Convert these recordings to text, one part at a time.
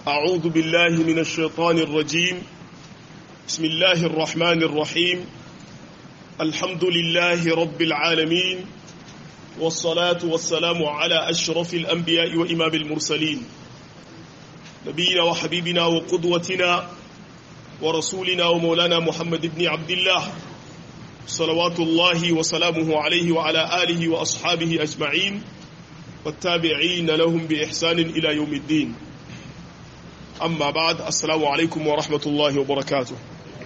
أعوذ بالله من الشيطان الرجيم بسم الله الرحمن الرحيم الحمد لله رب العالمين والصلاة والسلام على أشرف الأنبياء وإمام المرسلين نبينا وحبيبنا وقدوتنا ورسولنا ومولانا محمد بن عبد الله صلوات الله وسلامه عليه وعلى آله وأصحابه أجمعين والتابعين لهم بإحسان إلى يوم الدين أما بعد السلام عليكم ورحمة الله وبركاته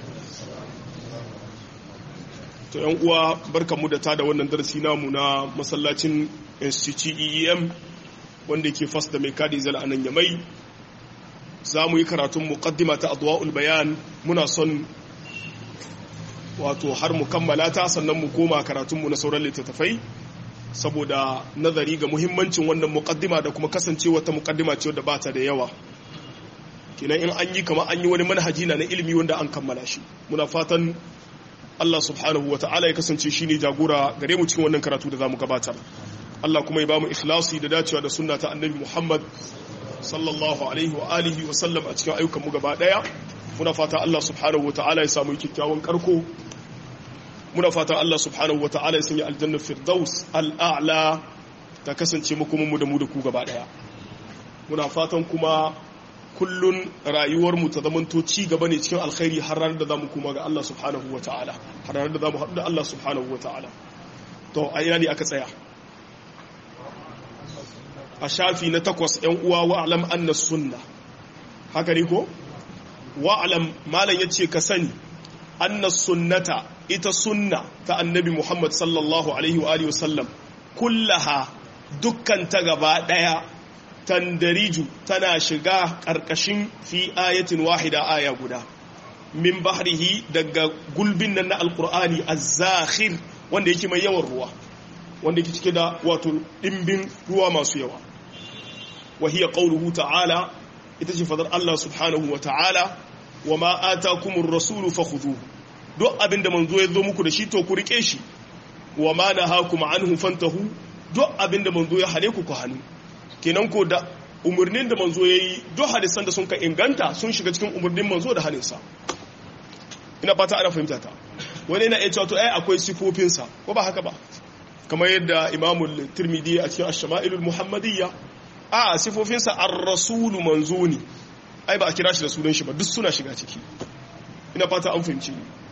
to yan uwa barkanmu da tada wannan darasi namu na masallacin institute EEM wanda ke fas da mai kadi zala anan yamai za mu yi karatun muqaddima ta adwa'ul bayan muna son wato har mu kammala ta sannan mu koma karatunmu na sauran littattafai saboda nazari ga muhimmancin wannan muqaddima da kuma kasancewa ta muqaddima ce wadda bata da yawa kenan in an yi kamar an yi wani manhaji na na ilimi wanda an kammala shi muna fatan Allah subhanahu wata'ala ya kasance shine jagora gare mu cikin wannan karatu da zamu gabatar Allah kuma ya bamu ikhlasi da dacewa da sunna ta Annabi Muhammad sallallahu alaihi wa alihi wa sallam a cikin ayyukan mu gaba daya muna fata Allah subhanahu wata'ala ya samu kyakkyawan karko muna fata Allah subhanahu wata'ala ya sanya aljanna firdaus al'a'la ta kasance makomin mu da mu da ku gaba daya muna fatan kuma kullun rayuwarmu ta zamanto ci gaba ne cikin alkhairi har ranar da za mu kuma ga Allah subhanahu wa ta'ala har ranar da za mu haɗu da Allah subhanahu wa ta'ala to a ina ne aka tsaya a shafi na takwas ‘yan uwa wa'alam anna sunna haka ne ko? wa'alam malam ya ce ka sani anna sunnata ita sunna ta annabi Muhammad sallallahu alaihi wa sallam kullaha dukkan ta gaba ɗaya tandariju tana shiga ƙarƙashin fi ayatin wahida aya guda min bahrihi daga gulbin nan na alkur'ani az-zakhir wanda yake mai yawan ruwa wanda yake cike da wato dimbin ruwa masu yawa wa hiya qawluhu ta'ala ita ce fadar Allah subhanahu wa ta'ala wa ma atakumur rasulu fakhudhuhu duk abinda manzo ya zo muku da shi to ku rike shi wa ma nahakum anhu fantahu duk abinda manzo ya hane ku ku hannu kenan ko da umarnin da manzo ya yi duk hadisan da sun ka inganta sun shiga cikin umarnin manzo da halinsa ina fata ana fahimta ta wani yana iya cewa to ai akwai sifofinsa ko ba haka ba kamar yadda imamul tirmidhi a cikin ash-shama'ilul muhammadiyya a sifofinsa ar-rasulu manzo ne ai ba a kira shi da sunan shi ba duk suna shiga ciki ina fata an fahimci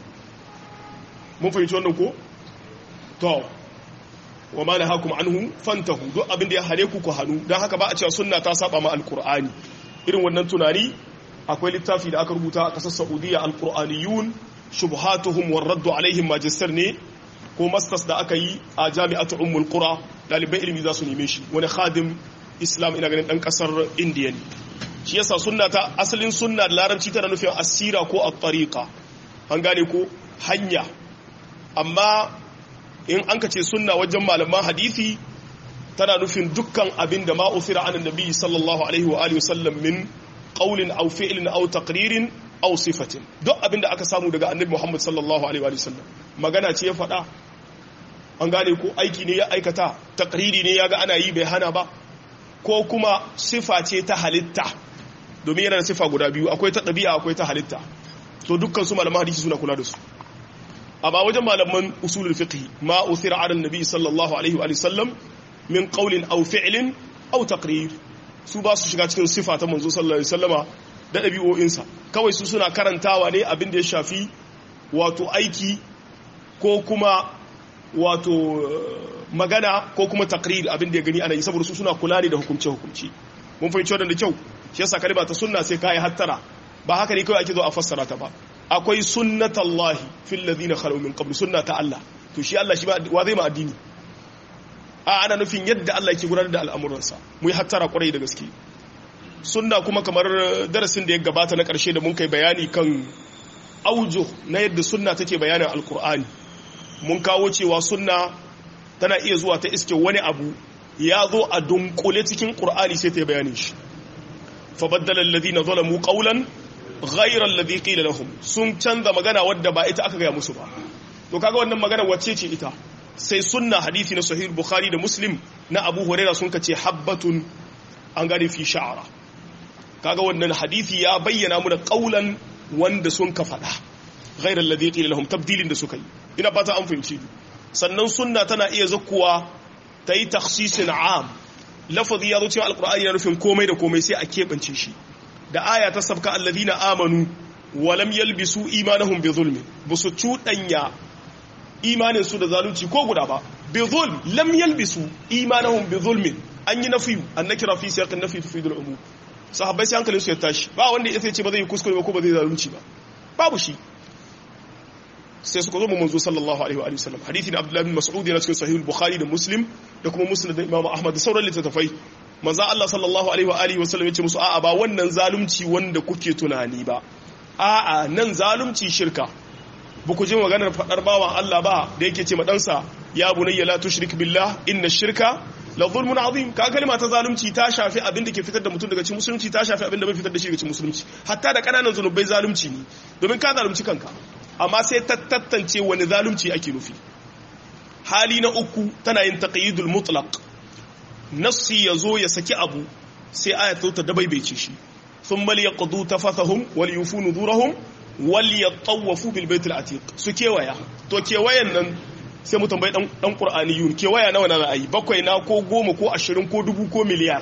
mun fahimci wannan ko to wa ma nahakum anhu fantahu duk abin da ya hare ku ku hanu dan haka ba a cewa sunna ta saba ma alqur'ani irin wannan tunani akwai littafi da aka rubuta a kasar saudiya alqur'aniyun shubuhatuhum war raddu alaihim magister ne ko masters da aka yi a jami'atu ummul qura dalibai ilimi za su neme shi wani khadim islam ina ganin dan kasar indiya ne shi yasa sunna ta asalin sunna da larabci tana nufin asira ko at-tariqa an gane ko hanya amma in an ka ce sunna wajen malaman hadisi tana nufin dukkan abin da ma'usira an nabi sallallahu alaihi wa alihi wasallam min qawlin aw fi'lin aw taqririn aw sifatin duk abin da aka samu daga annabi Muhammad sallallahu alaihi wa sallam magana ce ya faɗa an gane ko aiki ne ya aikata taqriri ne ya ga ana yi bai hana ba ko kuma sifa ce ta halitta domin yana da sifa guda biyu akwai ta ɗabi'a akwai ta halitta to dukkan su malaman hadisi suna kula da su amma wajen malaman usulul fiqh ma uthira ala nabi sallallahu alaihi wa sallam min qawlin aw fi'lin aw taqrir su ba su shiga cikin sifa ta manzo sallallahu alaihi wasallama da dabi'o'insa kawai su suna karantawa ne abin da ya shafi wato aiki ko kuma wato magana ko kuma taqrir abin da ya gani ana yi saboda su suna kula ne da hukunce hukunci mun fahimci wannan da kyau shi yasa kalma ta sunna sai kai hattara ba haka ne kawai ake zo a fassara ta ba akwai sunnatallahi fil ladina khalu min qabl sunnata Allah to shi Allah shi wa zai ma addini a ana nufin yadda Allah yake gudanar da al'amuransa mu yi hattara kwarai da gaske sunna kuma kamar darasin da ya gabata na karshe da mun kai bayani kan aujo na yadda sunna take bayanin alkur'ani mun kawo cewa sunna tana iya zuwa ta iske wani abu ya zo a dunkule cikin qur'ani sai ta yi bayanin shi fa baddala alladhina zalamu qawlan ghairar ladhi qila lahum sun canza magana wadda ba ita aka gaya musu ba to kaga wannan magana wacce ce ita sai sunna hadisi na sahih bukhari da muslim na abu huraira sun kace habbatun an gane fi sha'ara kaga wannan hadisi ya bayyana mu da qaulan wanda sun ka faɗa ghairar ladhi qila lahum tabdilin da suka yi ina fata an fahimci sannan sunna tana iya zakkuwa ta yi takhsisin am lafazi ya zo cikin alqur'ani na nufin komai da komai sai a keɓance shi da aya ta sabka alladhina amanu wa lam yalbisu imanahum bi zulmi busu cudanya imanin su da zalunci ko guda ba bi zulm lam yalbisu imanahum bi zulmin an yi nafi annakira fi siyaqin nafi tufidul umum sahabbai sai hankalin su ya tashi ba wanda ya ce ba zai yi kuskure ba ko ba zai zalunci ba babu shi sai suka zo mu manzo sallallahu alaihi wa sallam hadisi da Abdullah bin Mas'ud yana cikin sahih bukhari da Muslim da kuma Musnad da Imam Ahmad da sauran littattafai manzo Allah sallallahu alaihi wa alihi wa sallam yace musu a'a ba wannan zalunci wanda kuke tunani ba a'a nan zalunci shirka ba ku ji maganar fadar bawan Allah ba da yake ce ma ɗansa ya bunayya la tushrik billah inna shirka la zulmun azim ka kalma ta zalunci ta shafi abin da ke fitar da mutum daga cikin musulunci ta shafi abin da bai fitar da shi daga cikin musulunci hatta da kananan zanubai zalunci ne domin ka zalunci kanka amma sai ta tattance wani zalunci ake nufi hali na uku tana yin taqyidul mutlaq nassi yazo ya saki abu sai ayatu ta dabaibaice shi thumma liyaqdu tafathahum wal yufu nudurahum wal yatawafu bil baitil atiq su kewaya to kewayen nan sai mu tambayi dan qur'aniyun kewaya nawa na ra'ayi bakwai na ko goma ko ashirin ko dubu ko miliyar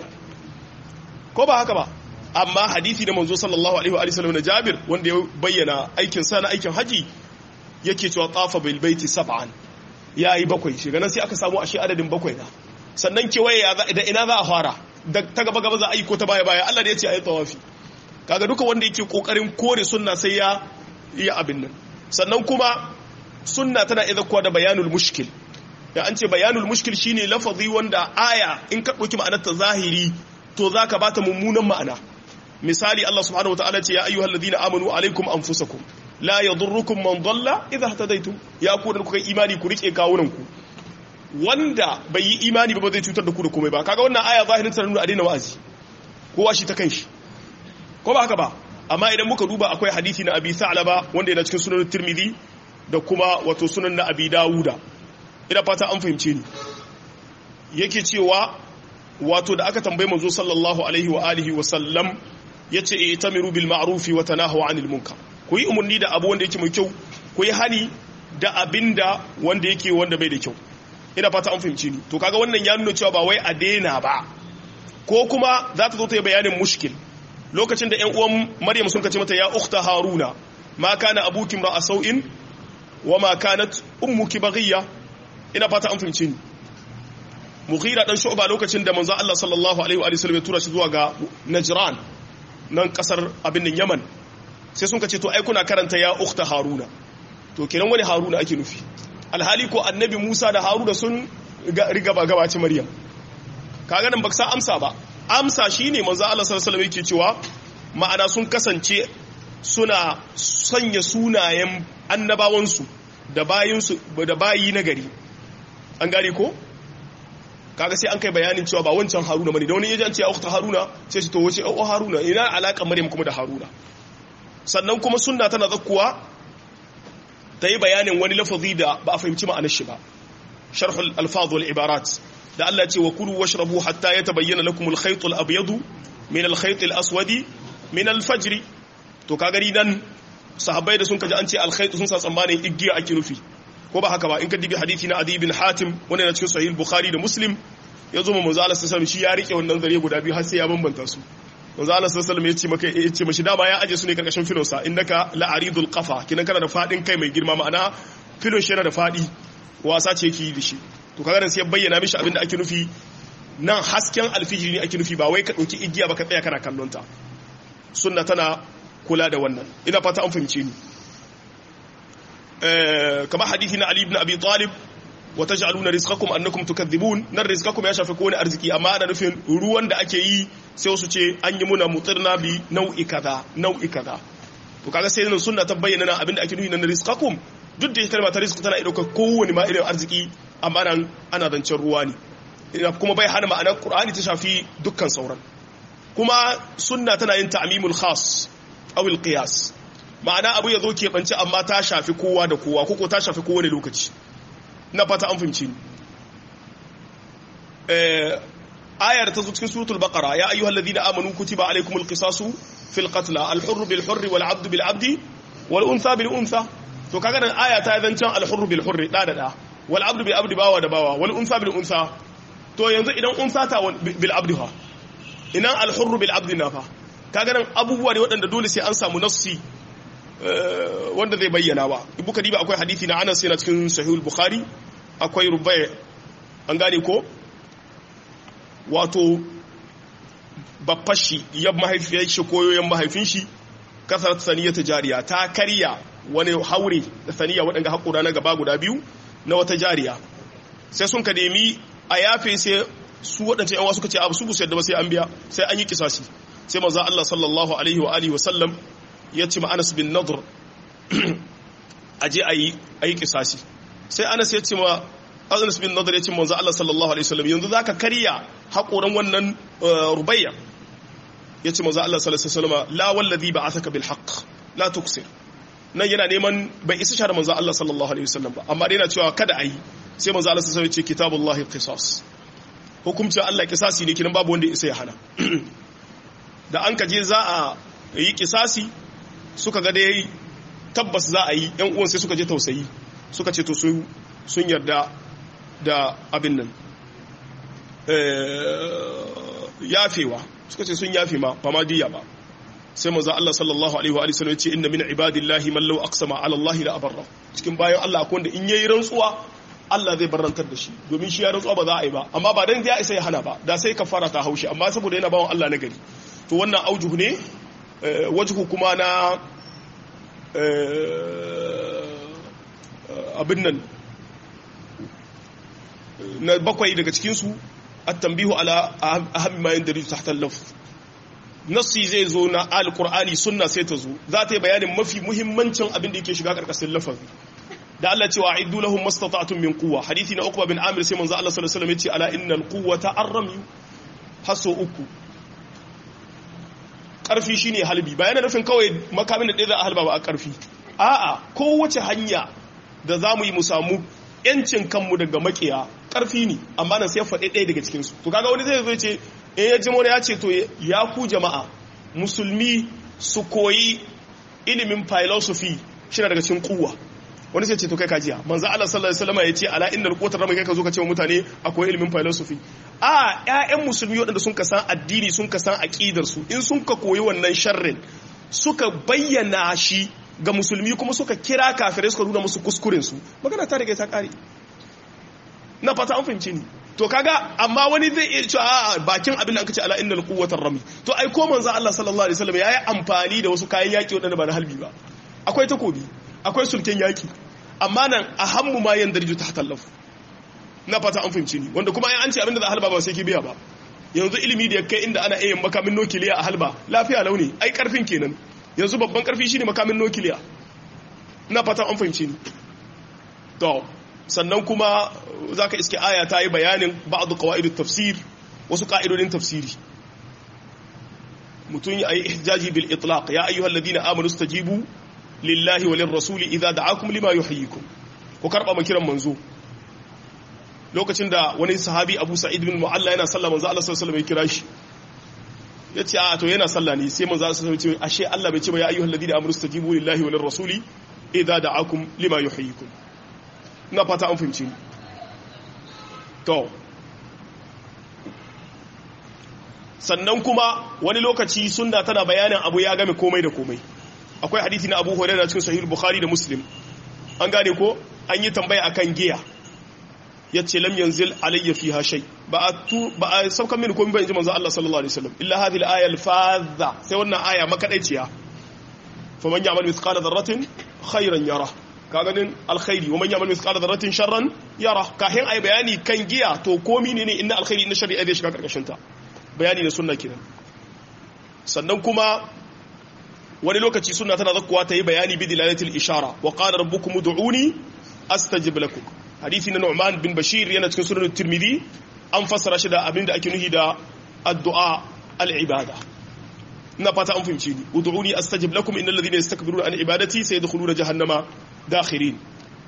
ko ba haka ba amma hadisi da manzo sallallahu alaihi wa sallam na Jabir wanda ya bayyana aikin sa na aikin haji yake cewa tafa bil baiti sab'an yayi bakwai shi ganin sai aka samu ashe adadin bakwai na sannan kewaye da ina za a fara da ta gaba gaba za a yi ko ta baya baya Allah da ya ce ayi tawafi kaga duka wanda yake kokarin kore sunna sai ya yi abin nan sannan kuma sunna tana iya kuwa da bayanul mushkil da an ce bayanul mushkil shine lafazi wanda aya in ka dauki ma'anar ta zahiri to zaka bata mummunan ma'ana misali Allah subhanahu wataala ce ya ayyuhal ladina amanu alaikum anfusakum la yadurrukum man dalla idha ihtadaytum ya ku da kuka imani ku rike kawunan ku wanda bai yi imani ba ba zai cutar da ku da komai ba kaga wannan aya zahirin ta nuna a daina wa'azi kowa shi ta kanshi ko ba haka ba amma idan muka duba akwai hadisi na abi sa'laba wanda yana cikin sunan tirmidhi da kuma wato sunan na abi dawuda ina fata an fahimce ni yake cewa wato da aka tambaye manzo sallallahu alaihi wa alihi wa sallam yace itamiru bil ma'rufi wa tanahu 'anil munkar ku yi umarni da abu wanda yake mai kyau ku yi hani da abinda wanda yake wanda bai da kyau ina fata an fahimci ni to kaga wannan ya nuna cewa ba wai a daina ba ko kuma za ta zo ta yi bayanin mushkil lokacin da ƴan uwan Maryam sun kace mata ya ukhta Haruna ma kana abuki ra'a sau'in wa ma kanat ummuki baghiya ina fata an fahimci ni Mughira dan Shu'ba lokacin da manzo Allah sallallahu alaihi wa sallam ya tura shi zuwa ga Najran nan kasar abin nan Yaman sai sun kace to ai kuna karanta ya ukhta Haruna to kenan wani Haruna ake nufi alhali ko annabi Musa da Haruna sun riga ba gabaci Maryam kaga nan baka amsa ba amsa shine manzo Allah sallallahu alaihi yake cewa ma'ana sun kasance suna sanya sunayen annabawansu da bayinsu da bayi na gari an gane ko kaga sai an kai bayanin cewa ba wancan Haruna bane da wani yaji an ce ukhta Haruna sai shi to wace oh Haruna ina alaka Maryam kuma da Haruna sannan kuma sunna tana zakkuwa ta yi bayanin wani lafazi da ba a fahimci ma'anar shi ba sharhul alfaz wal ibarat da Allah ce wa kulu washrabu hatta yatabayyana lakum al-khayt al-abyad min al-khayt al-aswad min al-fajr to ka gari nan sahabbai da sun kaji an ce al-khayt sun sa tsammanin igiya ake nufi ko ba haka ba in ka dibi hadisi na Adi bin Hatim wanda yana cikin sahih Bukhari da Muslim ya zo manzo Allah sallallahu alaihi shi ya rike wannan zare guda biyu har sai ya bambanta su manzo Allah sallallahu alaihi ya ce maka ya ce mashi dama ya aje su ne karkashin filonsa innaka la'aridul qafa kinan kana da fadin kai mai girma ma'ana filon shi yana da fadi wasa ce yake yi da shi to kaga nan sai ya bayyana mishi abin da ake nufi nan hasken alfijiri ne ake nufi ba wai ka dauki igiya ba ka tsaya kana kallon ta sunna tana kula da wannan ina fata an fahimce ni eh kamar hadisi na Ali ibn Abi Talib wa taj'aluna rizqakum annakum tukadhibun nan rizqakum ya shafi kowane arziki amma ana nufin ruwan da ake yi sai wasu ce an yi muna mutirna bi nau'i kaza nau'i kaza to kaga sai nan sunna ta bayyana nan abin da ake nufi na rizqakum duk da kalma ta rizq tana ɗaukar kowane ma irin arziki amma nan ana zancen ruwa ne kuma bai hana ma'anar qur'ani ta shafi dukkan sauran kuma sunna tana yin ta'mimul khas aw al qiyas ma'ana abu ya zo ke bance amma ta shafi kowa da kowa koko ta shafi kowane lokaci na fata an fahimci ni ayar ta zo cikin suratul baqara ya ayyuhal ladina amanu kutiba alaykumul qisasu fil qatl al hurr bil hurr wal abd bil abd wal untha bil untha to kaga nan aya ta zancan al hurr bil hurr da da da wal abd bil abd bawa da bawa wal untha bil untha to yanzu idan untha ta bil abd ha ina al hurr bil abd na fa kaga nan abubuwa ne waɗanda dole sai an samu nassi wanda zai bayyana ba ibu kadiba akwai hadisi na Anas yana cikin sahihul bukhari akwai rubai an gane ko wato babbashi ya mahaifiyar shi ko yoyon mahaifin shi kasar saniya ta jariya ta karya wani haure da saniya waɗanda haƙura na gaba guda biyu na wata jariya sai sun ka nemi a yafe sai su waɗancan yan wasu ka ce abu su busu yadda ba sai an biya sai an yi kisasi sai maza Allah sallallahu alaihi wa alihi wa sallam ya ce ma Anas bin Nadr aje a yi kisasi sai Anas ya ce ma Anas bin Nadr ya ce manzo Allah sallallahu alaihi wasallam yanzu zaka karya haƙoran wannan rubayya yace manzo Allah sallallahu alaihi wasallam la wallazi ba'athaka bil haqq la tuksir nan yana neman bai isa shar manzo Allah sallallahu alaihi wasallam ba amma dai yana cewa kada ayi sai manzo Allah sallallahu alaihi wasallam ya ce kitabullahi qisas hukumcin Allah kisasi ne kinan babu wanda isa ya hana da an kaje za a yi kisasi suka ga dai tabbas za a yi yan uwan sai suka je tausayi suka ce to sun yarda da abin nan yafewa suka ce sun yafe ma ba ma diya ba sai manzo Allah sallallahu alaihi wa sallam ya ce inna min ibadillahi man law aqsama ala Allah la abarra cikin bayan Allah akwai wanda in yayi rantsuwa Allah zai barantar da shi domin shi ya rantsuwa ba za a yi ba amma ba dan ya isa ya hana ba da sai kafara ta haushi amma saboda yana bawon Allah na gari to wannan aujuhu ne wajhu kuma na abin nan na bakwai daga cikinsu at-tanbihu ala ahammi ma yandari tahta al-lafz nassi zai zo na al-qur'ani sunna sai ta zo za ta yi bayanin mafi muhimmancin abin da yake shiga karkashin lafazi da Allah cewa a'iddu lahum mastata'tum min quwwa hadisi na Uqba bin Amir sai manzo Allah sallallahu alaihi wasallam ya ce ala innal quwwata arrami haso uku karfi shine halbi ba yana nufin kawai makamin da ɗaya za a halba ba a karfi a'a kowace hanya da za mu yi mu samu yancin kanmu daga makiya karfi ne amma nan sai ya faɗi ɗaya daga cikinsu to kaga wani zai zo ce in ya ji wani ya ce to ya ku jama'a musulmi su koyi ilimin philosophy shi daga cikin kuwa wani sai ce to kai kajiya manzo Allah sallallahu alaihi wasallam ya ce ala innal quwwata rama kai ka zo ka ce wa mutane akwai ilimin philosophy a ƴaƴan musulmi waɗanda sun ka san addini sun ka san aqidar su in sun ka koyi wannan sharrin suka bayyana shi ga musulmi kuma suka kira kafirai suka nuna musu kuskuren su magana ta riga ta kare na fata an fahimci ni to kaga amma wani zai iya cewa a bakin abin da aka ce ala innal quwwatar rami to ai ko manzo Allah sallallahu alaihi wasallam yayi amfani da wasu kayan yaki wadanda ba na halbi ba akwai takobi akwai sulken yaki amma nan ahammu ma yandarju tahta laf na fata an fahimci ni wanda kuma ai an ce abin da za a halba ba sai ki biya ba yanzu ilimi da kai inda ana iya makamin nukiliya a halba lafiya launi ai karfin kenan yanzu babban karfi shine makamin nukiliya na fata an fahimci ni to sannan kuma za ka iske aya ta yi bayanin ba'adu kawaidu tafsir wasu ka'idodin tafsiri mutum ya yi ihjaji bil itlaq ya ayyuhal ladina amanu stajibu lillahi walin rasuli idza da'akum lima yuhyikum ku karba makiran manzo lokacin da wani sahabi Abu Sa'id bin Mu'alla yana sallah manzo Allah sallallahu alaihi wasallam ya kira shi yace a to yana sallah ne sai manzo Allah sallallahu alaihi wasallam ya ce ashe Allah bai ce ba ya ayyuhal ladina amanu stajibu lillahi walin rasuli idza da'akum lima yuhyikum na fata an fahimci to sannan kuma wani lokaci sunna tana bayanin abu ya game komai da komai akwai hadisi na Abu Hurairah cikin Sahih Bukhari da Muslim an gane ko an yi tambaya akan giya yace lam yanzil alayya fiha shay ba a tu ba a saukan mini komai ba inji manzo Allah sallallahu alaihi wasallam illa hadhihi al-aya al-fadha sai wannan aya makadaiciya faman ya'mal mithqala dharratin khayran yarah ka ganin alkhairi wa man ya'mal mithqala dharratin sharran yara kahin ai bayani kan giya to komi ne ne inna alkhairi inna sharri ai zai shiga karkashin ta bayani na sunna kenan sannan kuma wani lokaci sunna tana zakkuwa ta yi bayani bi dilalatil ishara wa qala rabbukum ud'uni astajib lakum hadisi na Nu'man bin Bashir yana cikin sunan Tirmidhi an fassara shi da abinda ake nuhi da addu'a al-ibada ina fata an fahimci ni ud'uni astajib lakum innal ladhina yastakbiruna an ibadati sayadkhuluna jahannama dakhirin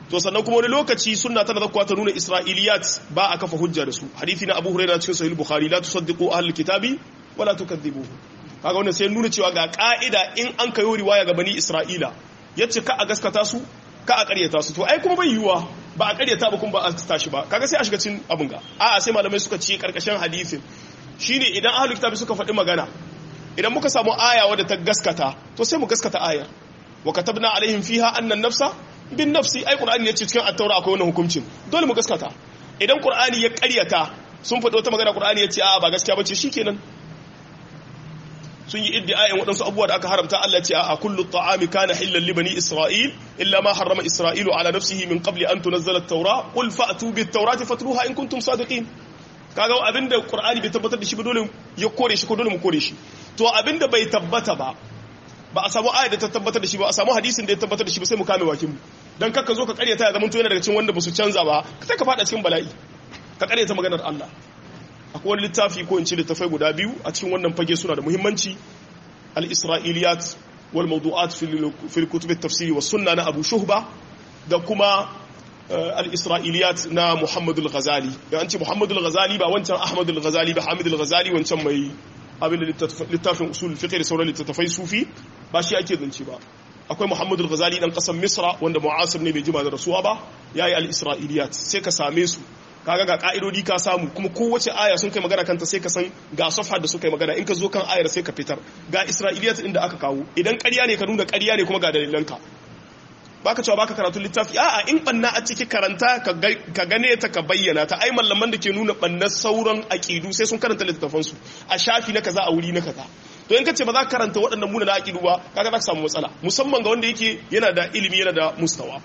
to sannan kuma wani lokaci sunna tana zakkuwa ta nuna isra'iliyat ba a kafa hujja da su hadisi na abu hurairah cikin sahih bukhari la tusaddiqu ahlul kitabi wala tukadzibuhu kaga wannan sai nuna cewa ga ka'ida in an kayo riwaya ga bani isra'ila yace ka a gaskata su ka a karyata su to ai kuma bai yiwuwa ba a karyata ba kuma ba a tashi ba kaga sai a shiga cikin abun ga a'a sai malamai suka ce karkashin hadisin shine idan ahlul kitabi suka faɗi magana idan muka samu aya wadda ta gaskata to sai mu gaskata ayar wa katabna alaihim fiha annan nafsa bin nafsi ai qur'ani yace cikin at-taura akwai wannan hukuncin dole mu gaskata idan qur'ani ya ƙaryata sun faɗi wata magana qur'ani yace a'a ba gaskiya bace shikenan sun yi iddiayin waɗansu abubuwa da aka haramta Allah ce a kullu ta'ami kana hillan li bani isra'il illa ma harrama isra'ilu ala nafsihi min qabli an tunzala at-taura qul fa'tu bit-taurati fatluha in kuntum sadiqin kaga abinda qur'ani bai tabbatar da shi ba dole ya kore shi ko dole mu kore shi to abinda bai tabbata ba ba a samu ayat da ta tabbatar da shi ba a samu hadisin da ya tabbatar da shi ba sai mu kame bakin mu dan kakka zo ka karyata ya zama to yana daga cikin wanda ba su canza ba sai ka fada cikin bala'i ka karyata maganar Allah akwai wani littafi ko in ce littafai guda biyu a cikin wannan fage suna da muhimmanci al-isra'iliyat wal mawdu'at fil kutub at-tafsir was sunna na Abu Shuhba da kuma al-isra'iliyat na Muhammad al-Ghazali da an ce Muhammad al-Ghazali ba wancan Ahmad al-Ghazali ba Hamid al-Ghazali wancan mai abin da littafin usul fiqh da sauran littattafai sufi ba shi ake zance ba akwai Muhammad al-Ghazali dan kasar Misra wanda mu'asir ne bai jima da rasuwa ba yayi al-isra'iliyat sai ka same su kaga ga ka'idodi ka samu kuma kowace aya sun kai magana kanta sai ka san ga safha da suka yi magana in ka zo kan ayar sai ka fitar ga isra'iliyat inda aka kawo idan ƙarya ne ka nuna ƙarya ne kuma ga dalilanka baka cewa baka karatu littafi a'a in banna a ciki karanta ka gane ta ka bayyana ta ai mallaman da ke nuna bannar sauran aqidu sai sun karanta littafan su a shafi na kaza a wuri na kaza to in ka ce ba za ka karanta waɗannan muna na aqidu ba kaga za ka samu matsala musamman ga wanda yake yana da ilimi yana da mustawa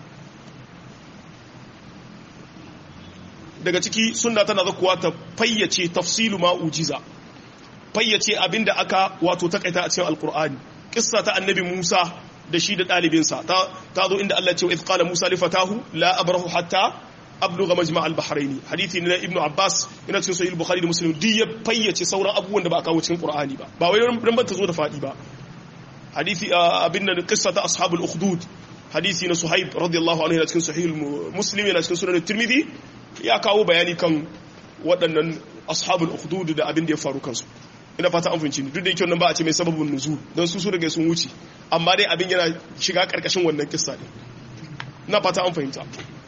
daga ciki sunna tana zakuwa ta fayyace tafsilu ma ujiza fayyace abinda aka wato takaita a cikin alkur'ani kissa ta annabi Musa da shi da ɗalibinsa ta zo inda Allah ce wa qala Musa li fatahu la abrahu hatta abluga majma' al-bahrain hadithi ne ibn Abbas yana cikin sahih Bukhari da Muslim duk ya fayyace sauran abubuwan da ba a kawo cikin Qur'ani ba ba wai ran ban ta zo da fadi ba hadithi abin da qissa ta ashabul ukhdud hadithi na Suhaib radiyallahu anhu yana cikin sahih Muslim yana cikin sunan Tirmidhi ya kawo bayani kan waɗannan ashabul ukhdud da abin da ya faru kansu ina fata an fahimci ni duk da yake wannan ba a ce mai sababin nuzul don su su daga sun wuce amma dai abin yana shiga karkashin wannan kissa ne ina fata an fahimta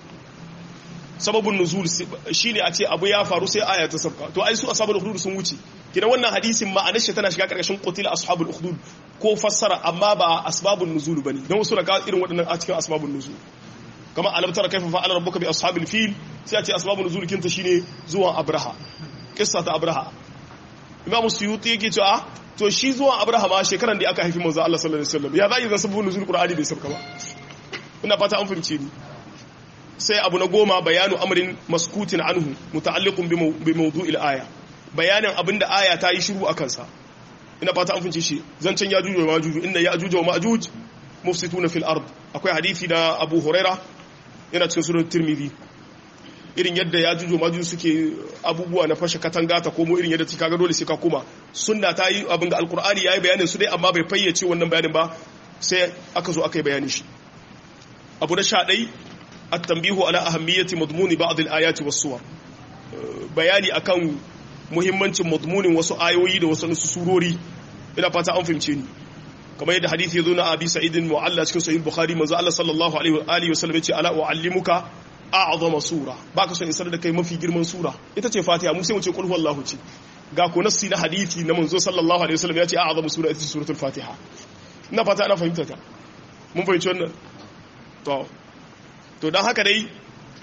sababin nuzul shine a ce abu ya faru sai aya ta sabka to ai su ashabul ukhdud sun wuce kina wannan hadisin ma'anar shi tana shiga karkashin qutila ashabul ukhdud ko fassara amma ba asbabun nuzul bane don wasu daga irin waɗannan a cikin asbabun nuzul kama alam tara kaifa fa'ala rabbuka bi ashabil fil sai a ce asbabun nuzul kinta shine zuwan abraha kissa ta abraha imamu suyuti yake cewa to shi zuwan abraha ma shekaran da aka haifi manzo Allah sallallahu alaihi wasallam ya zai zan sababun nuzul qur'ani bai sabka ba ina fata an fahimce ni sai abu na goma bayanu amrin maskutin anhu muta'alliqun bi mawdu'il aya bayanin abinda aya ta yi shiru akan sa ina fata an fahimce shi zancen yajuj wa majuj inna yajuj wa majuj mufsituna fil ard akwai hadisi da Abu Huraira yana cikin sunan Tirmidhi irin yadda ya jujo maju suke abubuwa na fashe katanga ta komo irin yadda ta kaga dole sai ka koma sunna ta yi abin ga alkur'ani yayi bayanin su dai amma bai fayyace wannan bayanin ba sai aka zo aka yi bayanin shi abu na sha ɗai at-tanbihu ala ahammiyati madmuni ba'd al-ayati was-suwar bayani akan muhimmancin madmunin wasu ayoyi da wasu surori ina fata an fahimce ni kamar yadda hadisi ya zo na abi sa'idin mu'alla cikin sahih bukhari manzo Allah sallallahu alaihi wa alihi wasallam ya ce ala uallimuka a'zama sura baka son isar da kai mafi girman sura ita ce fatiha mu sai mu ce qul huwallahu ce ga ko nassi na hadisi na manzo sallallahu alaihi wasallam ya ce a'zama sura ita ce suratul fatiha ina fata ana fahimta ta mun fahimci wannan to to dan haka dai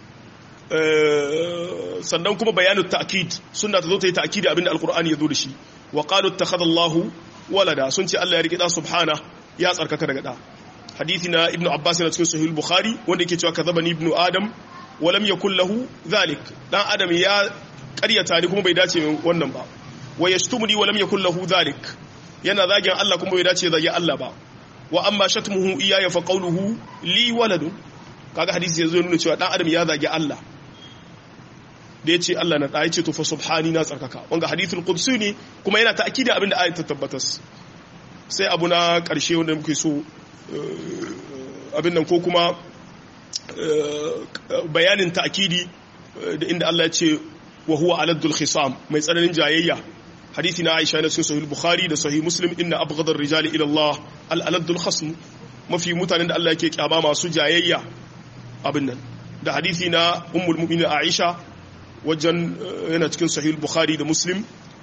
sannan kuma bayanu ta'kid sunna ta zo ta yi ta'kidi abinda alqur'ani ya zo da shi wa qalu ittakhadha Allahu walada sun ce Allah ya rike da subhana ya tsarkaka daga da hadisi na ibnu abbas na cikin sahih bukhari wanda yake cewa kadhabani ibnu adam wa lam yakul lahu dhalik dan adam ya ƙaryata ni kuma bai dace min wannan ba wa yashtumuni wa lam yakul lahu dhalik yana zagin Allah kuma bai dace zagi Allah ba wa amma shatmuhu iyaya fa qawluhu li waladun kaga hadisi yazo nuna cewa dan adam ya zagi Allah da ya ce Allah na ɗaya ce to fa subhani na tsarkaka wanga hadithul qudsi ne kuma yana ta'kidi abinda ayat ta tabbatas sai abu na ƙarshe wanda muke so abin nan ko kuma bayanin ta'kidi da inda Allah ya ce wa huwa aladdul khisam mai tsananin jayayya hadisi na Aisha na cikin sahih Bukhari da sahih Muslim inna abghadar rijali ila Allah al aladdul khasm mafi mutanen da Allah yake kyama masu jayayya abin nan da hadisi na ummul mu'minin Aisha wajen yana cikin sahih Bukhari da Muslim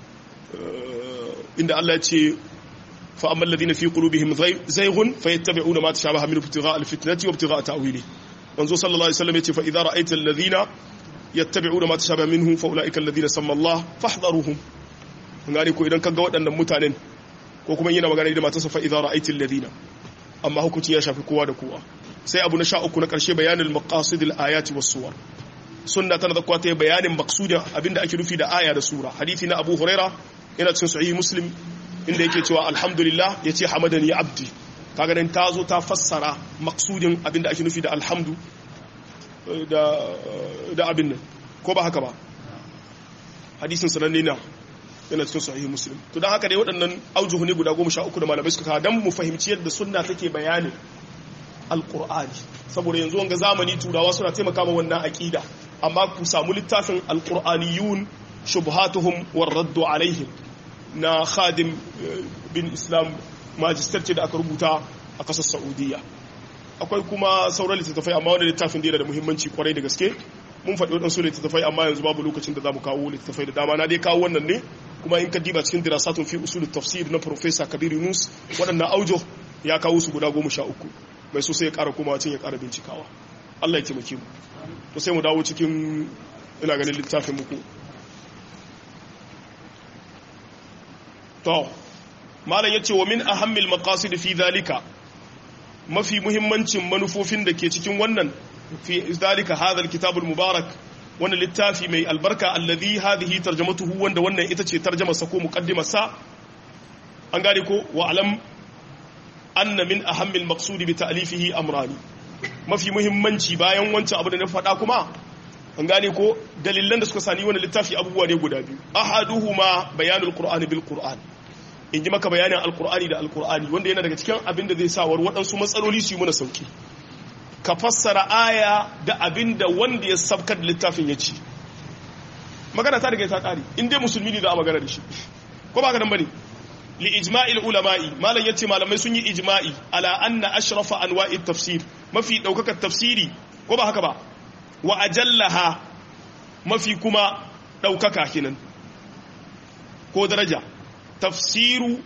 inda Allah ya ce fa amma alladhina fi qulubihim zayghun fayattabi'una ma tashabaha min ibtigha'a al-fitnati wa ibtigha'a ta'wili manzo sallallahu alaihi wasallam yace fa idza ra'aita alladhina yattabi'una ma tashabaha minhu fa ulaika alladhina samma Allah fahdharuhum ngani ko idan kaga waɗannan mutanen ko kuma yana magana da matarsa fa idza ra'aita alladhina amma hukunci ya shafi kowa da kowa sai abu na sha uku na karshe bayanin maqasid al-ayati was-suwar sunna tana da kuwa ta bayanin maqsudin abinda ake nufi da aya da sura hadisi na Abu Huraira yana cikin sahih Muslim inda yake cewa alhamdulillah yace hamadani abdi kaga nan ta zo ta fassara maksudin abinda ake nufi da alhamdu da abin nan ko ba haka ba hadisin sananne na yana cikin sahihi muslim to don haka dai waɗannan aujuhu ne guda goma sha uku da malamai suka kawo don mu fahimci yadda sunna take bayanin alƙur'ani saboda yanzu wanga zamani turawa suna taimaka ma wannan aƙida amma ku samu littafin alƙur'aniyun shubhatuhum war raddu alaihim na khadim bin islam majistar ce da aka rubuta a kasar saudiya akwai kuma sauran littattafai amma wanda littafin da yana da muhimmanci kwarai da gaske mun faɗi waɗansu littattafai amma yanzu babu lokacin da za mu kawo littattafai da dama na dai kawo wannan ne kuma in ka diba cikin dirasatun fi usulul tafsir na professor kabir yunus waɗannan aujo ya kawo su guda goma sha uku mai so sai ya ƙara komawa cin ya ƙara bincikawa allah ya taimake mu to sai mu dawo cikin ina ganin littafin muku to malam yace wa min ahammil maqasid fi dhalika mafi muhimmancin manufofin da ke cikin wannan fi dhalika hadha alkitab almubarak wannan littafi mai albarka alladhi hadhihi tarjamatuhu wanda wannan ita ce tarjumar sa ko muqaddimar sa an gane ko wa alam anna min ahammil maqsud bi ta'lifihi amrani mafi muhimmanci bayan wancan abu da na faɗa kuma an gane ko dalilan da suka sani wannan littafi abubuwa ne guda biyu ahaduhuma bayanul qur'ani bil qur'an in ji maka bayanin alkur'ani da alkur'ani wanda yana daga cikin abin da zai sawar waɗansu matsaloli su yi mana sauki ka fassara aya da abin da wanda ya sabkar da littafin ya ci magana ta daga ta ƙari in dai musulmi ne za a magana da shi ko ba ka nan bane li ijma'il ulama'i malam yace malamai sun yi ijma'i ala anna ashrafa anwa'i tafsir mafi daukakar tafsiri ko ba haka ba wa ajallaha mafi kuma daukaka kenan ko daraja tafsiru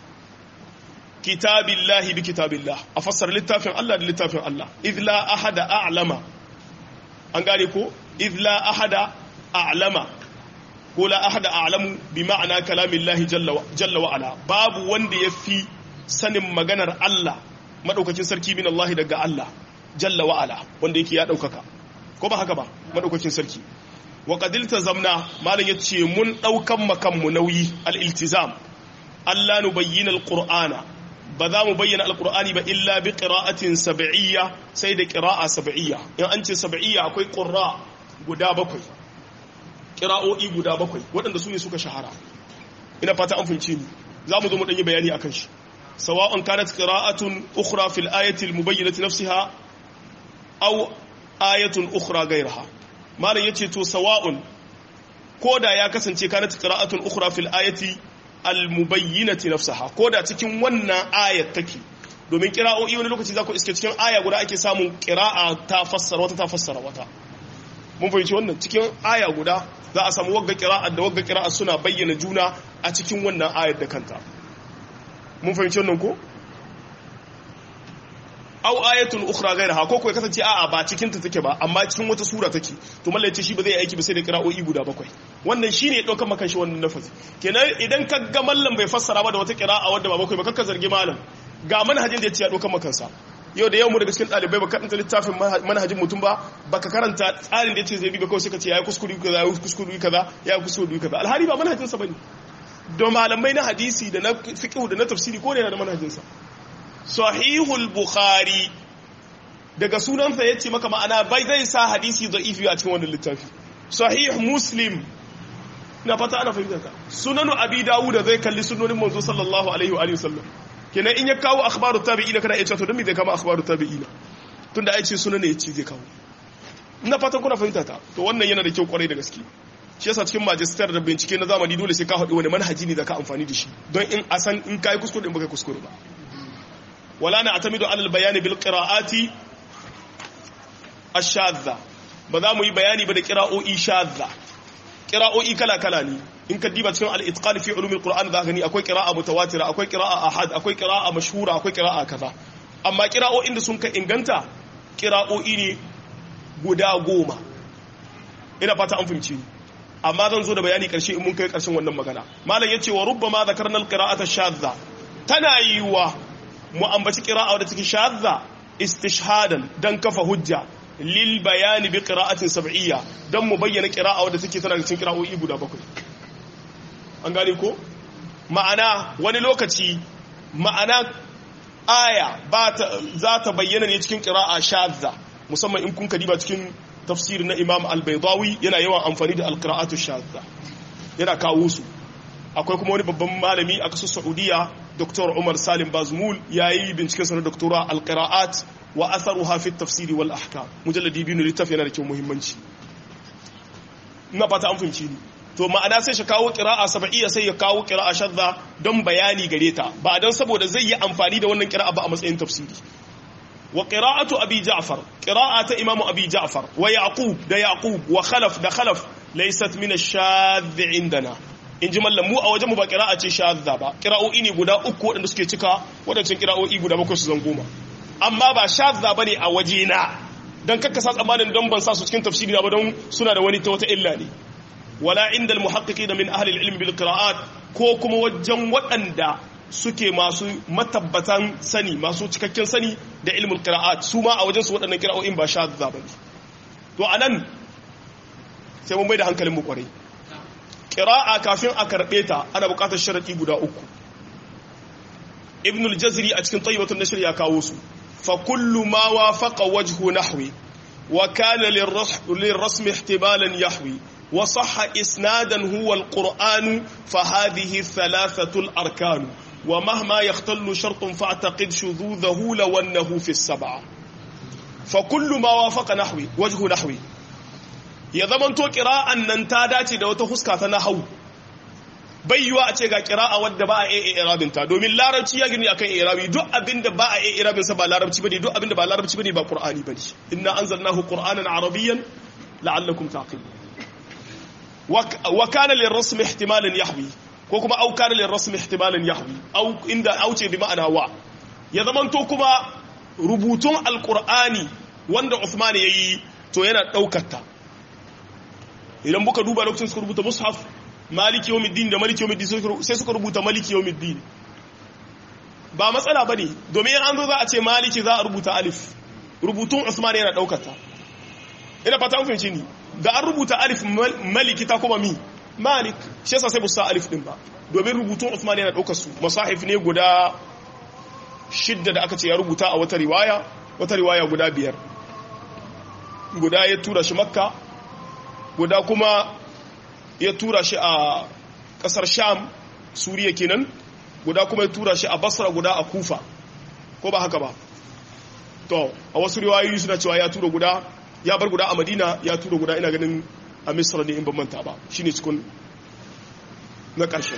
kitabillahi bi kitabillah a fassara littafin Allah da littafin Allah idla ahada a'lama an gane ko idla ahada a'lama ko la ahada a'lamu bi ma'ana kalamillahi jalla wa ala babu wanda yafi sanin maganar Allah madaukakin sarki min Allah daga Allah jalla wa ala wanda yake ya daukaka ko ba haka ba madaukakin sarki wa qadilta zamna malam yace mun daukan makan mu nauyi al-iltizam Allah nu bayyana al-qur'ana ba za mu bayyana al-qur'ani ba illa bi qira'atin sab'iyya sai da qira'a sab'iyya in an ce sab'iyya akwai qurra guda bakwai qira'o'i guda bakwai waɗanda su ne suka shahara ina fata an fahimci ni za mu zo mu danyi bayani akan shi sawa'un kanat qira'atun ukhra fil ayati al-mubayyinati nafsiha aw ayatun ukhra ghayraha malam yace to sawa'un koda ya kasance kanat qira'atun ukhra fil ayati al-mubayyinati nafsaha koda cikin wannan ayat take domin qira'o'i wani lokaci zaka iske cikin aya guda ake samun qira'a ta fassara wata ta fassara wata mun fahimci wannan cikin aya guda za a samu wagga qira'a da wagga qira'a suna bayyana juna a cikin wannan ayat da kanta mun fahimci wannan ko aw ayatun ukhra ghayraha ko ko kasance a'a ba cikin ta take ba amma cikin wata sura take to mallai ce shi ba zai aiki ba sai da qira'o'i guda bakwai wannan shine ya dauka maka shi wannan nafazi kenan idan ka ga mallam bai fassara ba da wata qira'a wadda ba bakwai ba kakka zargi malam ga manhajin da ya ce ya dauka maka sa yau da yau mu daga cikin dalibai ba karanta littafin manhajin mutum ba baka karanta tsarin da yace zai bi ba kawai sai ka ce yayi kuskure kaza yayi kuskure kaza yayi kuskure kaza alhali ba manhajin sa bane don malamai na hadisi da na fiqh da na tafsiri ko ne yana da manhajin sa sahihul bukhari daga sunansa ya ce maka ma'ana bai zai sa hadisi da'ifi a cikin wannan littafi sahih muslim na fata ana fahimta ka sunanu abi dawud zai kalli sunonin manzo sallallahu alaihi wa sallam kenan in ya kawo akhbaru tabi'ina kana iya cewa to dan me zai kama akhbaru tabi'ina tunda ai ce suna ne yace zai kawo ina fatan kuna fahimta ta to wannan yana da kyau kwarai da gaske shi yasa cikin majistar da bincike na zamani dole sai ka haɗu wani manhaji ne zaka amfani da shi don in a san in kai kuskure in baka kuskure ba wala na atamidu alal bayani bil qira'ati ash-shadha ba za mu yi bayani ba da qira'o'i shadha qira'o'i kala kala ne in ka diba cikin al-itqan fi ulum al-qur'an za ka ni akwai qira'a mutawatira akwai qira'a ahad akwai qira'a mashhura akwai qira'a kaza amma qira'o'in da sun ka inganta qira'o'i ne guda goma ina fata an fahimci ni amma zan zo da bayani karshe in mun kai karshen wannan magana malam yace wa rubbama zakarna al-qira'ata shadha tana yiwa mu ambaci qira'a da take shadha istishhadan dan kafa hujja lil bayani bi qira'atin sab'iyya dan mu bayyana qira'a wadda take tana cikin qira'o'i guda bakwai an gane ko ma'ana wani lokaci ma'ana aya ba ta za ta bayyana ne cikin qira'a shadha musamman in kun kadiba cikin tafsir na Imam Al-Baydawi yana yawan amfani da al-qira'atu shadha yana kawo su akwai kuma wani babban malami a kasar Saudiya Dr. Umar Salim Bazmul yayi binciken sa na doktora al-qira'at wa atharuha fi at-tafsir wal ahkam mujalladi biyu littafi yana da kyau muhimmanci ina fata an fahimci ni to ma'ana sai shi kawo qira'a sab'iyya sai ya kawo qira'a shadda don bayani gare ta ba dan saboda zai yi amfani da wannan qira'a ba a matsayin tafsiri wa qira'atu abi ja'far qira'ata imamu abi ja'far wa yaqub da yaqub wa khalaf da khalaf laysat min ash-shadh indana in ji mallam mu a wajen mu ba qira'a ce shadda ba qira'o'i ne guda uku waɗanda suke cika waɗancan qira'o'i guda bakwai su zan goma amma ba shadda bane a waje na dan kakka sa tsammanin don ban sa su cikin tafsiri na ba don suna da wani ta wata illa ne wala inda al-muhaqqiqina min ahli al-ilm bil qira'at ko kuma wajen waɗanda suke masu matabbatan sani masu cikakken sani da ilmul qira'at su ma a wajen su waɗannan qira'o'in ba shadda bane to anan sai mun bai da hankalin mu kwarai qira'a kafin a karbe ta ana buƙatar sharadi guda uku ibn al-jazri a cikin tayyibatun nashr ya kawo su fa kullu ma wafaqa wajhu nahwi wa kana lirrasm ihtimalan yahwi wa sahha isnadan huwa al-qur'an fa hadhihi thalathatu al-arkan wa mahma yahtallu shartun fa'taqid shudhudahu law annahu fi as-sab'a fa kullu ma wafaqa nahwi wajhu nahwi ya zamanto qira'an nan ta dace da wata huska ta nahwu bai yiwa a ce ga kira'a wadda ba a iya irabin ta domin larabci ya gini akan irabi duk abinda ba a iya irabin sa ba larabci bane duk abinda ba larabci bane ba qur'ani bane inna anzalnahu qur'anan arabiyyan la'allakum taqilun wa kana lirrasm ihtimalan yahwi ko kuma au kana lirrasm ihtimalan yahwi au inda auce bi ma'ana wa ya zamanto kuma rubutun alqur'ani wanda Uthman yayi to yana daukar ta idan buka duba lokacin suka rubuta mushaf maliki yawmiddin da maliki yawmiddin sai suka rubuta maliki yawmiddin ba matsala bane domin an zo za a ce maliki za a rubuta alif rubutun usman yana daukar ta ina fata an fahimci ni da an rubuta alif maliki ta kuma mi malik shi yasa sai busa alif din ba domin rubutun usman yana daukar su masahif ne guda shidda da aka ce ya rubuta a wata riwaya wata riwaya guda biyar guda ya tura shi makka guda kuma ya tura shi a kasar sham suriya kenan guda kuma ya tura shi a basra guda a kufa ko ba haka ba to a wasu riwayoyi suna cewa ya tura guda ya bar guda a madina ya tura guda ina ganin a misra ne in ban manta ba shine cikin na ƙarshe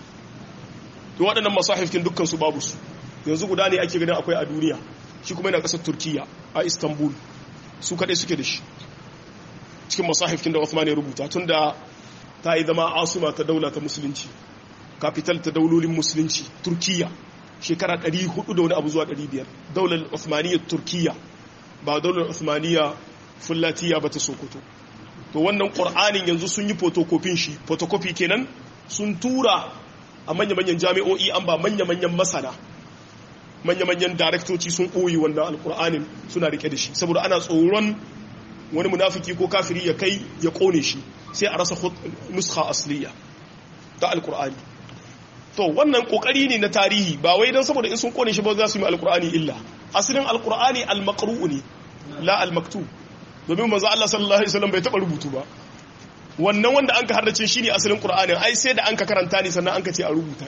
to waɗannan masahifkin dukkan su babu su yanzu guda ne ake ganin akwai a duniya shi kuma yana ƙasar turkiya a istanbul su kaɗai suke da shi cikin masahifkin da Uthman ya rubuta tun da ta yi zama asuma ta daula ta musulunci kapital ta daulolin musulunci turkiya shekara 400 da wani abu zuwa 500 daular Uthmaniyya turkiya ba daular Uthmaniyya fullatiya ba ta sokoto to wannan ƙur'anin yanzu sun yi fotokofin shi fotokofi kenan sun tura a manya-manyan jami'o'i an ba manya-manyan masana manya-manyan daraktoci sun ɓoye wannan alƙur'anin suna rike da shi saboda ana tsoron wani munafiki ko kafiri ya kai ya kone shi sai a rasa nuskha asliya ta alkur'ani to wannan kokari ne na tarihi ba wai don saboda in sun kone shi ba za su yi alkur'ani illa asalin alkur'ani almaqru'u ne la almaktub domin manzo Allah sallallahu alaihi wasallam bai taba rubutu ba wannan wanda anka harrace shine asalin qur'anin ai sai da anka karanta ne sannan anka ce a rubuta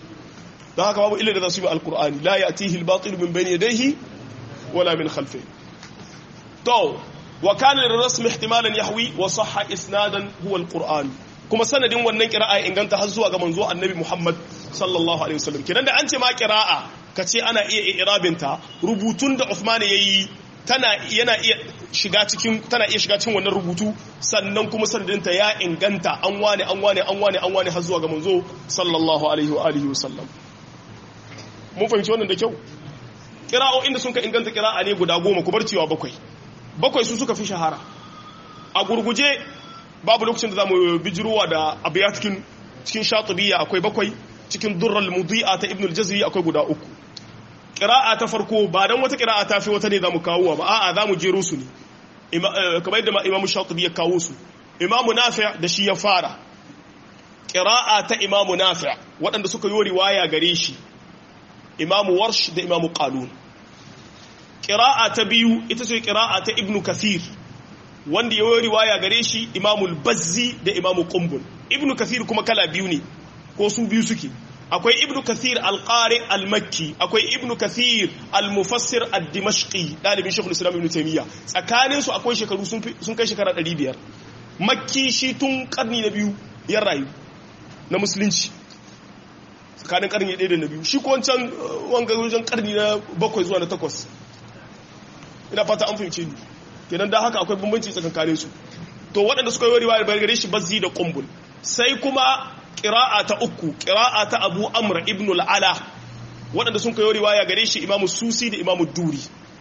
don haka babu illa da za su yi alkur'ani la ya'tihi al-batil min bayni yadayhi wala min khalfihi to wa kana lirrasmi ihtimalan yahwi wa sahha isnadan huwa alquran kuma sanadin wannan qira'a inganta har zuwa ga manzo annabi Muhammad sallallahu alaihi wasallam kidan da an ce ma qira'a kace ana iya irabinta rubutun da Uthman yayi tana yana iya shiga cikin tana iya shiga cikin wannan rubutu sannan kuma sanadinta ya inganta an wane an wane an wane an wane har zuwa ga manzo sallallahu alaihi wa alihi wasallam mun fahimci wannan da kyau kira'o'in da sun ka inganta kira'a ne guda goma ku bar cewa bakwai bakwai su suka fi shahara a gurguje babu lokacin da za mu bijirowa da abiya cikin cikin shatubiya akwai bakwai cikin durral mudi'a ta ibn al-jazri akwai guda uku kira'a ta farko ba dan wata kira'a ta fi wata ne za mu kawo ba a'a za mu jero su ne kamar yadda imamu shatubi ya kawo su imamu nafi' da shi ya fara kira'a ta imamu nafi' waɗanda suka yi riwaya gare shi imamu warsh da imamu qalun qira'a ta biyu ita ce qira'a ta ibnu kathir wanda yayi riwaya gare shi imamu al-bazzi da imamu qumbul ibnu kathir kuma kala biyu ne ko su biyu suke akwai ibnu kathir al-qari al-makki akwai ibnu kathir al-mufassir ad-dimashqi dalibin shaykhul islam ibn taymiya tsakanin su akwai shekaru sun kai shekara 500 makki shi tun karni na biyu ya rayu na musulunci tsakanin karni ɗaya da na biyu shi ko wancan wanga wajen karni na bakwai zuwa na takwas ina fata an fahimce ni kenan da haka akwai bambanci tsakankanin su to waɗanda suka yi riwayar bayar gare shi bazzi da kumbul sai kuma ƙira'a ta uku ƙira'a ta abu amr ibn al'ala waɗanda sun kai riwaya gare shi imamu susi da imamu duri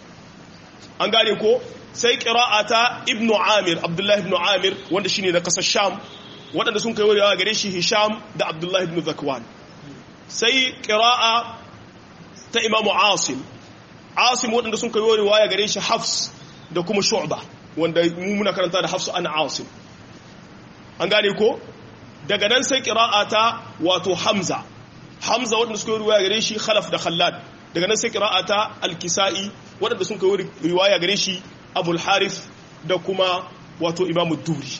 an gane ko sai ƙira'a ta ibn amir abdullahi ibn amir wanda shine na ƙasar sham waɗanda sun kai riwaya gare shi hisham da abdullahi ibn zakwan sai ƙira'a ta imamu asim asim waɗanda sun kai riwaya gare shi hafs da kuma shu'ba wanda mu muna karanta da hafsu an asim an gane ko daga nan sai ƙira'a ta wato hamza hamza waɗanda suka yi riwaya gare shi khalaf da khallad daga nan sai ƙira'a ta alkisa'i waɗanda sun kai riwaya gare shi abul harith da kuma wato imamu duri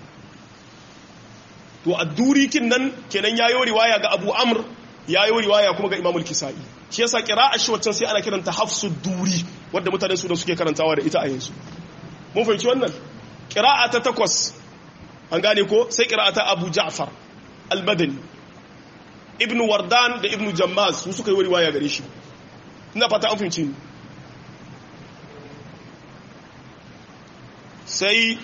to a duri kin nan kenan yayo riwaya ga abu amr yayo riwaya kuma ga imamul kisa'i shi yasa qira'a shi waccan sai ana kiranta hafsu duri wanda mutanen su da suke karantawa da ita a yanzu mun fahimci wannan qira'a ta takwas an gane ko sai qira'a ta abu ja'far al-madani ibn wardan da ibn jammaz su suka yi riwaya gare shi ina fata an fahimci ni sai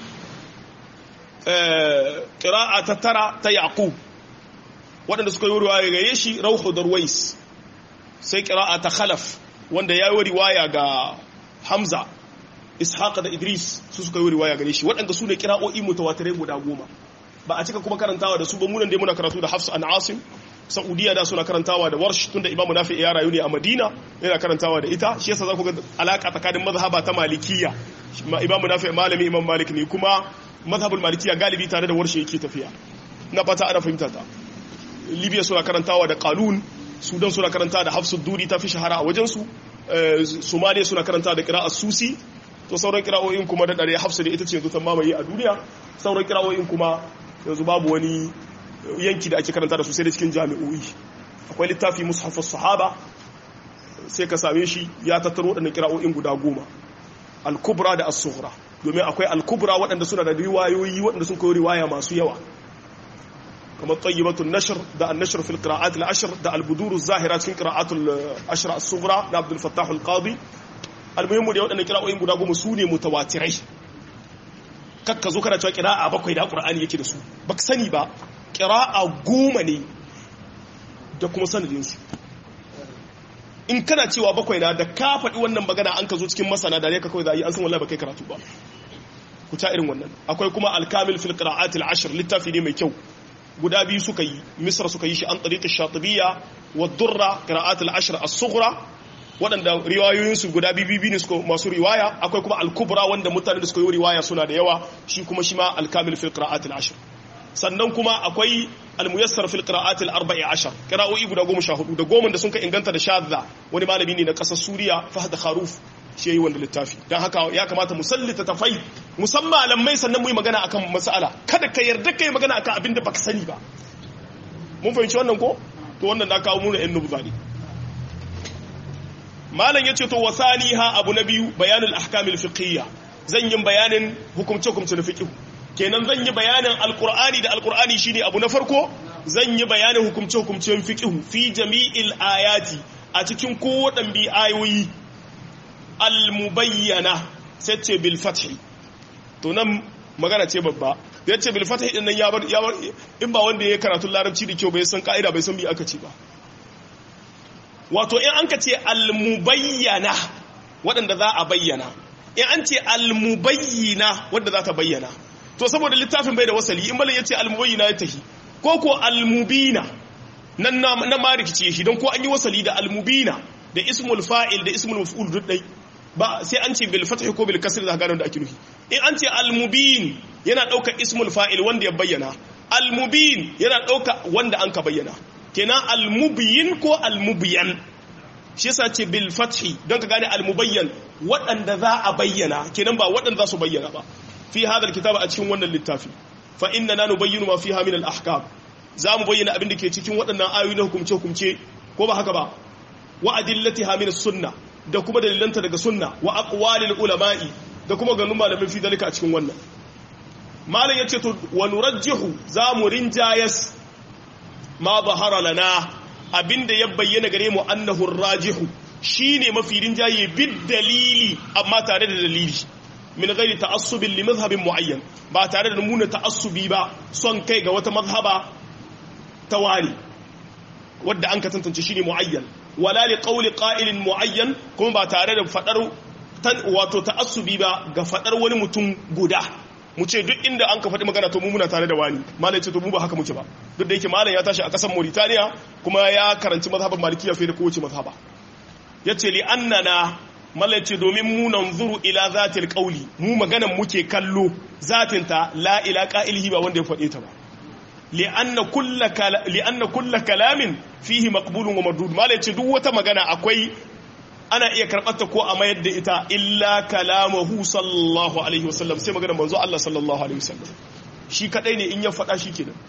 ƙira'a ta tara ta yaƙub waɗanda suka yi riwaya gare shi rauhu darwais sai ƙira'a ta khalaf wanda ya yi riwaya ga hamza ishaq da idris su suka yi riwaya gare shi waɗanda su ne ƙira'o'i mutawatirai guda goma ba a cika kuma karantawa da su ba munan dai muna karatu da hafsa an asim saudiya da suna karantawa da warsh tunda imamu nafi ya rayu ne a madina yana karantawa da ita shi yasa za ku ga alaka tsakanin mazhaba ta malikiya imamu nafi malami imam malik ne kuma mazhabul malikiya galibi tare da warshe yake tafiya na fata ana fahimta ta libya suna karantawa da qalun sudan suna karantawa da hafsud duri ta fi shahara a wajen su somalia suna karantawa da qira'at susi to sauran qira'o'in kuma da dare hafsa da ita ce yanzu ta mamaye a duniya sauran qira'o'in kuma yanzu babu wani yanki da ake karanta da su sai da cikin jami'o'i akwai littafi mushafus sahaba sai ka same shi ya tattaro waɗannan kira'o'in guda goma al-kubra da as-sughra domin akwai al-kubra waɗanda suna da riwayoyi waɗanda sun kai riwaya masu yawa kamar tayyibatun nashr da an-nashr fil qira'at al-ashr da al-budur az-zahira cikin qira'at al-ashr as-sughra da Abdul Fattah al-Qadi al-muhimmu da waɗannan kira'o'in guda goma su ne mutawatirai kakka zo kana cewa qira'a bakwai da Qur'ani yake da su baka sani ba ƙira'a goma ne da kuma sanadinsu in kana cewa bakwai na da ka faɗi wannan magana an ka zo cikin masana da ne ka kawai za a yi an san wallahi ba kai karatu ba ku ta irin wannan akwai kuma alkamil fil qira'atil ashr littafi ne mai kyau guda biyu suka yi misra suka yi shi an tariqi shatibiyya wa durra qira'atil ashr as-sughra waɗanda riwayoyinsu guda biyu ne suka masu riwaya akwai kuma al-kubra wanda mutane da suka yi riwaya suna da yawa shi kuma shi ma alkamil fil qira'atil ashr sannan kuma akwai almuyassar fil qira'at al arba'i ashar qira'o'i guda goma sha hudu da goma da sun ka inganta da shadda wani malami ne na kasar suriya fahd kharuf shi yayi wanda littafi dan haka ya kamata mu sallita tafai musamman malamai sannan mu yi magana akan mas'ala kada ka yarda kai magana akan abin da baka sani ba mun fahimci wannan ko to wannan na kawo mu ne nubza ne malam yace to wasaniha abu na biyu bayanul ahkamil fiqhiyya zan yi bayanin hukumce hukumce na fiqh kenan zan yi bayanin alqur'ani da alqur'ani shine abu na farko zan yi bayanin hukumce hukumcen fiqh fi jami'il ayati a cikin kowaɗan bi ayoyi al-mubayyana sai ce bil fathi to nan magana ce babba ya ce bil fathi din nan ya bar ya bar in ba wanda ya karatu larabci da kyau bai san ka'ida bai san bi aka ce ba wato in an ka ce al-mubayyana waɗanda za a bayyana in an ce al-mubayyina wadda za ta bayyana to saboda littafin bai da wasali in malin ya ce al-mubayyina ya tahi ko ko al-mubina nan na ma rikice shi don ko an yi wasali da al-mubina da ismul fa'il da ismul maf'ul duk dai ba sai an ce bil fathi ko bil kasr da gano da ake nufi in an ce al-mubin yana ɗaukar ismul fa'il wanda ya bayyana al-mubin yana ɗauka wanda an ka bayyana kenan al-mubyin ko al-mubyan shi yasa ce bil fathi don ka gane al-mubayyan waɗanda za a bayyana kenan ba waɗanda za su bayyana ba fi hadal kitaba a cikin wannan littafi fa inna na nubayyinu ma fiha min al-ahkam za mu bayyana abin da ke cikin waɗannan ayoyi na hukumce hukumce ko ba haka ba wa adillatiha min sunna da kuma dalilanta daga sunna wa aqwalil ulama'i da kuma ganin malamin fi dalika a cikin wannan malam yace to wa nurajjihu za mu rinjayas ma zahara lana abinda ya bayyana gare mu annahu rajihu shine mafi rinjaye bid dalili amma tare da dalili min ghairi ta'assubin li madhhabin muayyan ba tare da nuna ta'assubi ba son kai ga wata mazhaba ta wani wadda an ka tantance shine muayyan wala li qawli qa'ilin muayyan kuma ba tare da fadar wato ta'assubi ba ga fadar wani mutum guda mu ce duk inda an ka faɗi magana to mu muna tare da wani malai ce to mu ba haka muke ba duk da yake malam ya tashi a ƙasar Mauritania kuma ya karanci mazhaban malikiya fiye da kowace mazhaba yace li annana malai ce domin mu nanzuru ila zatil qawli mu maganan muke kallo zatin ta la ila qa'ilihi ba wanda ya faɗe ta ba li anna kullu li anna kullu kalamin fihi maqbulun wa mardud malai ce duk wata magana akwai ana iya karɓarta ko a mayar da ita illa kalamahu sallallahu alaihi wasallam sai magana manzo Allah sallallahu alaihi wasallam shi kadai ne in ya faɗa shi kenan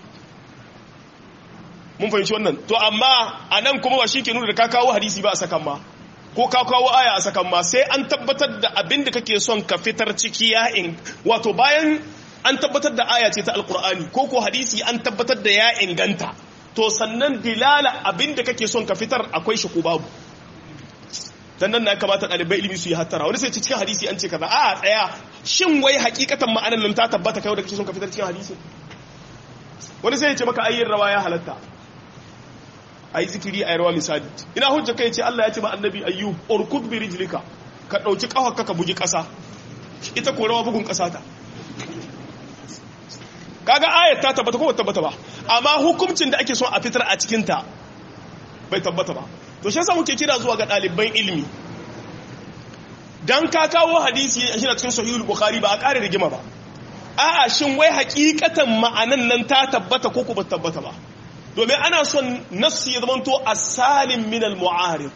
mun fahimci wannan to amma a nan kuma ba shi ke nuna da ka kawo hadisi ba a sakan ma ko ka kawo aya a sakan ma sai an tabbatar da abin da kake son ka fitar ciki ya in wato bayan an tabbatar da aya ce ta alkur'ani ko ko hadisi an tabbatar da ya inganta to sannan dilala abin da kake son ka fitar akwai shi ko babu dan nan na kamata ɗalibai ilimi su yi hattara wani sai cikin hadisi an ce kaza a tsaya shin wai hakikatan ma'anar nan ta tabbata kai da kake son ka fitar cikin hadisi wani sai ya ce maka ayyin rawa ya halatta ayi zikiri ayi rawa misali ina hujja kai ce Allah ya ce ba annabi ayyub urkud bi rijlika ka dauki kafarka ka bugi kasa ita ko rawa bugun kasa ta kaga ayat ta tabbata ko tabbata ba amma hukuncin da ake son a fitar a cikin ta bai tabbata ba to shi yasa muke kira zuwa ga ɗaliban ilimi dan ka kawo hadisi a shi cikin sahihul bukhari ba a ƙare rigima ba a'a shin wai hakikatan ma'anan nan ta tabbata ko ba tabbata ba domin ana son nassi ya zamanto asalin min al-mu'arid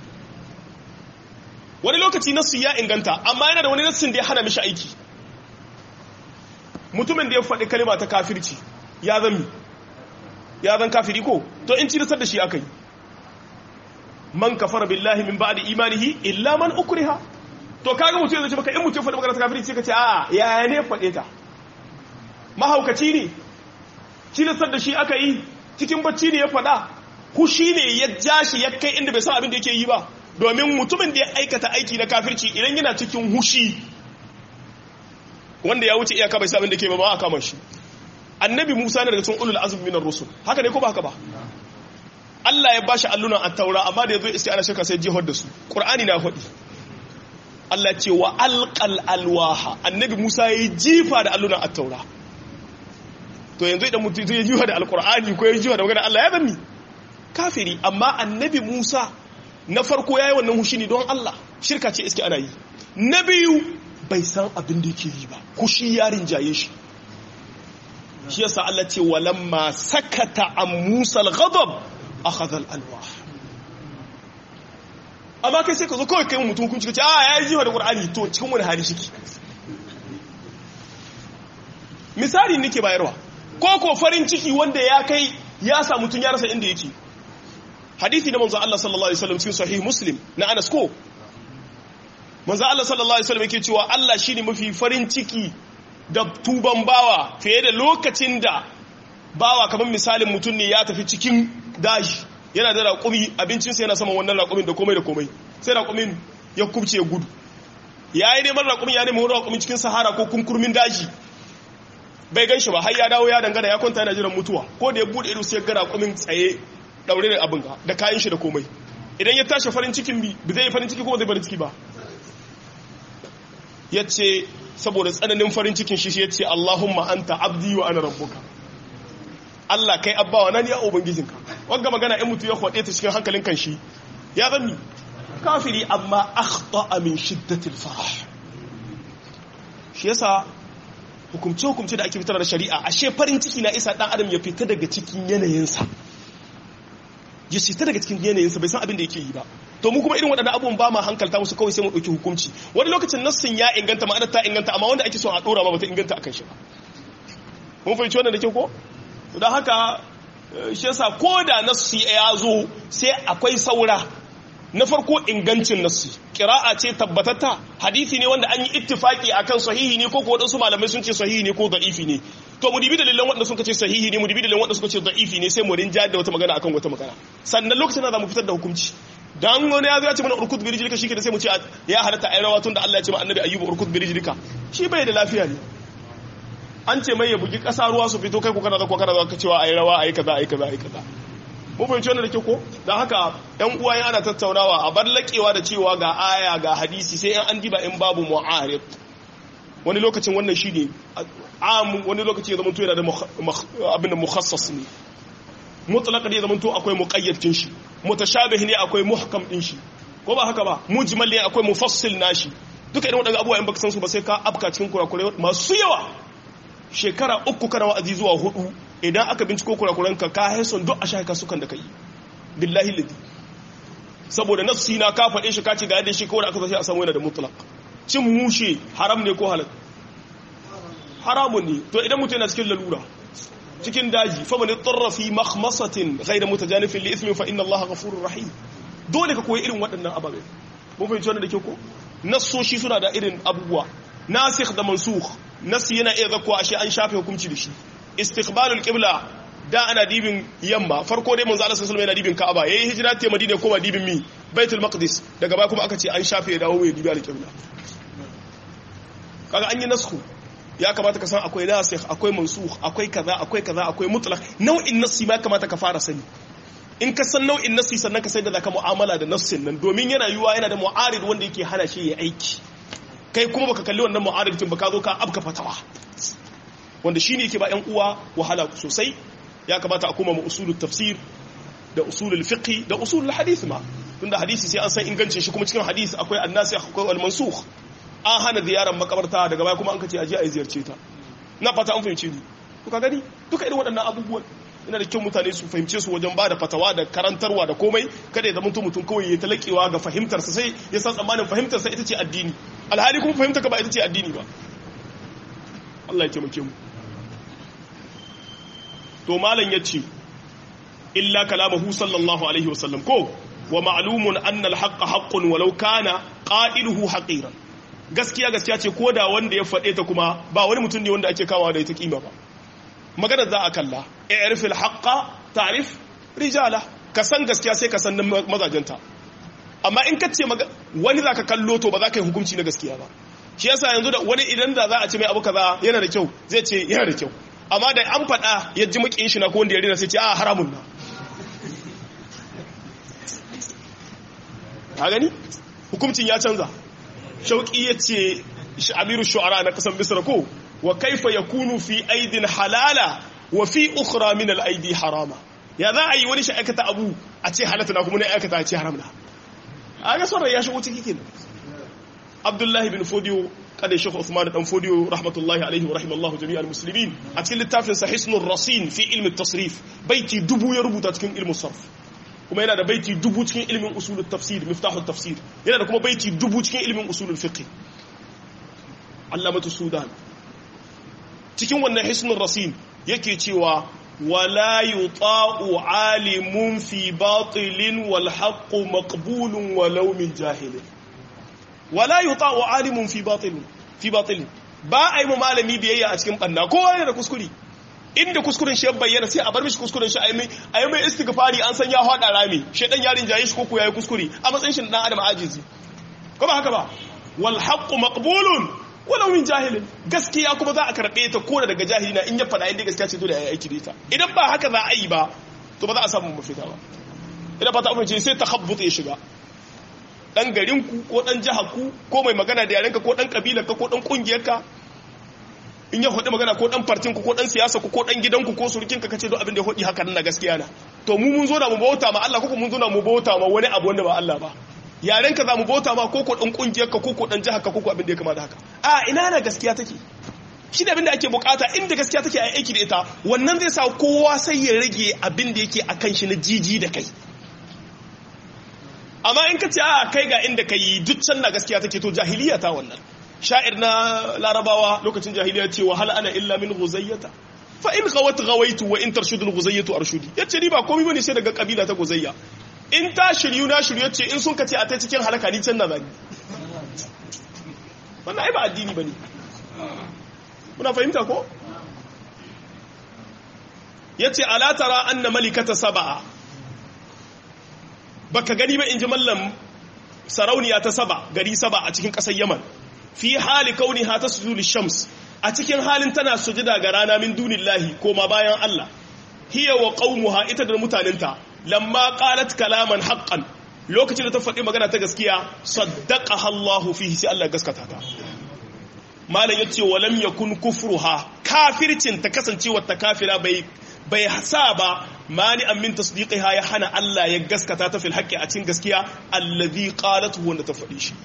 wani lokaci nassi ya inganta amma yana da wani nassin da ya hana mishi aiki mutumin da ya faɗi kalima ta kafirci ya zan ya zan kafiri ko to in ci da shi aka yi man kafara billahi min ba'di imanihi illa man ukriha to kaga mutum zai ce maka in mutum faɗi magana ta kafiri sai ka ce a'a yaya ne faɗe ta mahaukaci ne cilasar da shi aka yi cikin bacci ne ya faɗa hushi ne ya ja shi ya kai inda bai san abin da yake yi ba domin mutumin da ya aikata aiki na kafirci idan yana cikin hushi wanda ya wuce iyaka bai san abin da ke ba ba a kama shi annabi musa ne daga cikin ulul azmi minar rusul haka ne ko ba haka ba Allah ya bashi allunan attaura amma da yazo isti ana shirka sai jihar da su qur'ani na faɗi Allah ce wa alqal alwaha annabi Musa yayi jifa da allunan attaura to yanzu idan mutum zai jifa da alqur'ani ko yayi jifa da magana Allah ya bani kafiri amma annabi Musa na farko yayi wannan hushi ne don Allah shirka ce iski ana yi na biyu bai san abin da yake yi ba kushi yarin jaye shi shi yasa Allah ce walamma sakata an Musa al-ghadab akhadha al-alwah amma kai sai ka zo kawai kai mutum hukunci kace a yayi jiwa da qur'ani to cikin wani hali shiki misali nake bayarwa ko ko farin ciki wanda ya kai ya sa mutum ya rasa inda yake hadisi na manzo Allah sallallahu alaihi wasallam cikin sahih muslim na Anas ko manzo Allah sallallahu alaihi wasallam yake cewa Allah shine mafi farin ciki da tuban bawa fiye da lokacin da bawa kamar misalin mutum ne ya tafi cikin daji yana da raƙumi abincinsa yana saman wannan raƙumin da komai da komai sai raƙumin ya kubce gudu ya yi neman raƙumin ya neman raƙumin cikin sahara ko kunkurmin daji bai gan shi ba har ya dawo ya dangana ya kwanta yana jiran mutuwa ko da ya bude ido sai ya ga raƙumin tsaye daure da abin da kayan shi da komai idan ya tashi farin cikin bi ba zai yi farin ciki ko ba zai farin ciki ba ya ce saboda tsananin farin cikin shi ya ce Allahumma anta abdi wa ana rabbuka Allah kai abbawa na ni a ubangijinka wanga magana in mutu ya kwade ta cikin hankalin kan shi ya zanni kafiri amma akhta min shiddatil farah shi yasa hukumce hukumce da ake fitar da shari'a ashe farin ciki na isa dan adam ya fita daga cikin yanayinsa ya fita daga cikin yanayinsa bai san abin da yake yi ba to mu kuma irin waɗannan abubuwan ba ma hankalta musu kawai sai mu ɗauki hukunci wani lokacin nassin ya inganta ma'anar ta inganta amma wanda ake so a ɗora ba bata inganta akan shi ba mun fahimci wannan da ke ko don haka shi yasa ko da nassi ya zo sai akwai saura na farko ingancin nassi kira'a ce tabbatatta hadisi ne wanda an yi ittifaki akan sahihi ne ko ko wadansu malamai sun ce sahihi ne ko da'ifi ne to mu dibi dalilan wanda suka ce sahihi ne mu dibi dalilan wanda suka ce da'ifi ne sai mu rinja da wata magana akan wata magana sannan lokacin da za mu fitar da hukunci dan wani ya zo ya ce mana urkut bi rijlika shi ke da sai mu ce ya halatta ayi rawa tun da Allah ya ce ma annabi ayyubu urkut bi rijlika shi bai da lafiya ne an ce mai ya bugi kasa ruwa su fito kai ko kana da ko kana da ka cewa ayi rawa ayi kaza ayi kaza ayi kaza mu fahimci wannan da ke ko don haka yan uwa ana tattaunawa a bar laƙewa da cewa ga aya ga hadisi sai yan an diba in babu mu'arif wani lokacin wannan shi ne am wani lokaci ya zamanto yana da abin da mukhassas ne mutlaq ne ya zamanto akwai muqayyadin shi mutashabih ne akwai muhkam din shi ko ba haka ba mujmal ne akwai mufassil nashi duka irin wadannan abubuwa in baka san su ba sai ka afka cikin kurakurai masu yawa shekara uku kana wa'azi zuwa hudu idan aka binciko kurakuranka ka haison duk a shaka sukan da ka yi billahi ladi saboda nafsi na ka faɗe shi ka ce ga yadda shi kawai aka zashi a samu yana da mutlaq cin mushe haram ne ko halal haramun ne to idan mutum yana cikin lalura cikin daji fa man tarra fi makhmasatin ghayra mutajanifin li ithmin fa inna allaha ghafurur rahim dole ka koyi irin waɗannan ababe mun fahimci wannan da ke ko nassoshi suna da irin abubuwa nasikh da mansukh nasi yana iya zakwa ashe an shafe hukunci da shi istiqbalul qibla da ana dibin yamma farko dai manzo Allah sallallahu alaihi yana dibin Ka'aba yayi hijira ta Madina ko ba dibin mi Baitul Maqdis daga baya kuma aka ce an shafe ya dawo ya dibi al-qibla kaga an yi nasku ya kamata ka san akwai nasikh akwai mansukh akwai kaza akwai kaza akwai mutlaq nau'in nasi ma kamata ka fara sani in ka san nau'in nasi sannan ka sai da zaka mu'amala da nassin nan domin yana yiwa yana da mu'arid wanda yake hana shi ya aiki kai kuma baka kalli wannan mu'aridin ba ka zo ka abka fatawa wanda shine yake ba ƴan uwa wahala sosai ya kamata a koma mu usulul tafsir da usulul fiqh da usulul hadith ma tunda hadisi sai an san ingancin shi kuma cikin hadisi akwai annasikh akwai al-mansukh an hana ziyarar makabarta daga baya kuma an kace aje a ziyarce ta na fata an fahimce ni to ka gani duka irin waɗannan abubuwan ina da kyau mutane su fahimce su wajen bada fatawa da karantarwa da komai kada ya zama mutum kawai ya talakewa ga fahimtarsa sai ya san tsammanin fahimtarsa ita ce addini alhali kuma fahimta ka ba ita ce addini ba Allah ya taimake mu to malam yace illa kalamahu sallallahu alaihi wasallam ko wa ma'lumun anna al-haqqa haqqun walau kana qa'iluhu haqiran gaskiya gaskiya ce koda wanda ya fade ta kuma ba wani mutum ne wanda ake kawo da ita kima ba magana za a kalla i'rifil haqqa ta'rif rijala ka san gaskiya sai ka san mazajenta amma in ka ce wani za ka kallo to ba za ka yi hukunci na gaskiya ba shi yasa yanzu da wani idan da za a ce mai abu kaza yana da kyau zai ce yana da kyau amma da an faɗa ya ji makin shi na ko wanda ya rina sai ce a haramun na a gani hukuncin ya canza shauƙi ya ce amiru shu'ara na kasan misra ko wa kaifa yakunu fi aidin halala wa fi ukhra min al aidi harama ya za a yi wani shi aikata abu a ce halatta na kuma ne aikata a ce haram na a ga son ya shigo ciki kenan abdullahi bin fodiyo kada shekhu usman dan fodiyo rahmatullahi alaihi wa rahimallahu jami'al muslimin a cikin littafin sa hisnur rasin fi ilmi tasrif baiti dubu ya rubuta cikin ilmin sarf kuma yana da baiti dubu cikin ilmin usulul tafsir miftahut tafsir yana da kuma baiti dubu cikin ilmin usulul fiqh allamatu sudan cikin wannan hisnur rasin yake cewa ولا يطاع عالم في باطل والحق مقبول ولو من جاهل wala yuta'u alimun fi batil fi batil ba a yi mu malami biyayya a cikin banna kowa yana da kuskure inda kuskuren shi ya bayyana sai a bar mishi kuskuren shi a yi mai istighfari an san ya hada rami shedan yarin jaye shi koko yayi kuskure a matsayin shi dan adam ajizi ko ba haka ba wal haqqu maqbulun walau min jahilin gaskiya kuma za a karbe ta ko daga jahili na in ya fada inda gaskiya ce dole a yi aiki da ita idan ba haka za a yi ba to ba za a samu mafita ba idan ba ta amince sai takhabbut ya shiga dan garin ku ko dan jihar ku ko mai magana da yarenka ko dan kabilar ka ko dan kungiyar ka in ya hudu magana ko dan partin ku ko dan siyasa ku ko dan gidanku ko surukin ka kace don abin da ya hudi haka nan na gaskiya na to mu mun zo da mu bauta ma Allah ko mun zo da mu bauta ma wani abu wanda ba Allah ba yaren ka za mu bauta ma ko ko dan kungiyar ka ko ko dan jihar ka ko ko abin da ya kama da haka a ina na gaskiya take shi da abin da ake bukata inda gaskiya take a aiki da ita wannan zai sa kowa sai ya rage abin da yake akan shi na jiji da kai amma in ka ce a kai ga inda kai duk can na gaskiya take to jahiliya ta wannan sha'ir na larabawa lokacin jahiliya ce wa hal ana illa min guzayyata fa in ghawat ghawaitu wa in tarshudu guzayyatu arshudi yace ni ba komai bane sai daga kabila ta guzayya in ta shiryu na shiryu yace in sun kace a ta cikin halaka ni can na zani wannan ai ba addini bane muna fahimta ko yace ala tara anna malikata sab'a baka gani ba in ji mallam sarauniya ta saba gari saba a cikin ƙasar yaman fi hali kauni ha ta sujudu shams a cikin halin tana sujada ga rana min dunillahi koma bayan Allah hiya wa qaumuha ita da mutanenta lamma qalat kalaman haqqan lokacin da ta faɗi magana ta gaskiya saddaqaha Allah fihi sai Allah gaskata ta malam yace walam yakun kufruha kafircin ta kasancewa ta kafira bai bai sa ba mani an min tasdiqiha ya hana Allah ya gaskata ta fil haqqi a cikin gaskiya allazi qalat wanda ta faɗi shi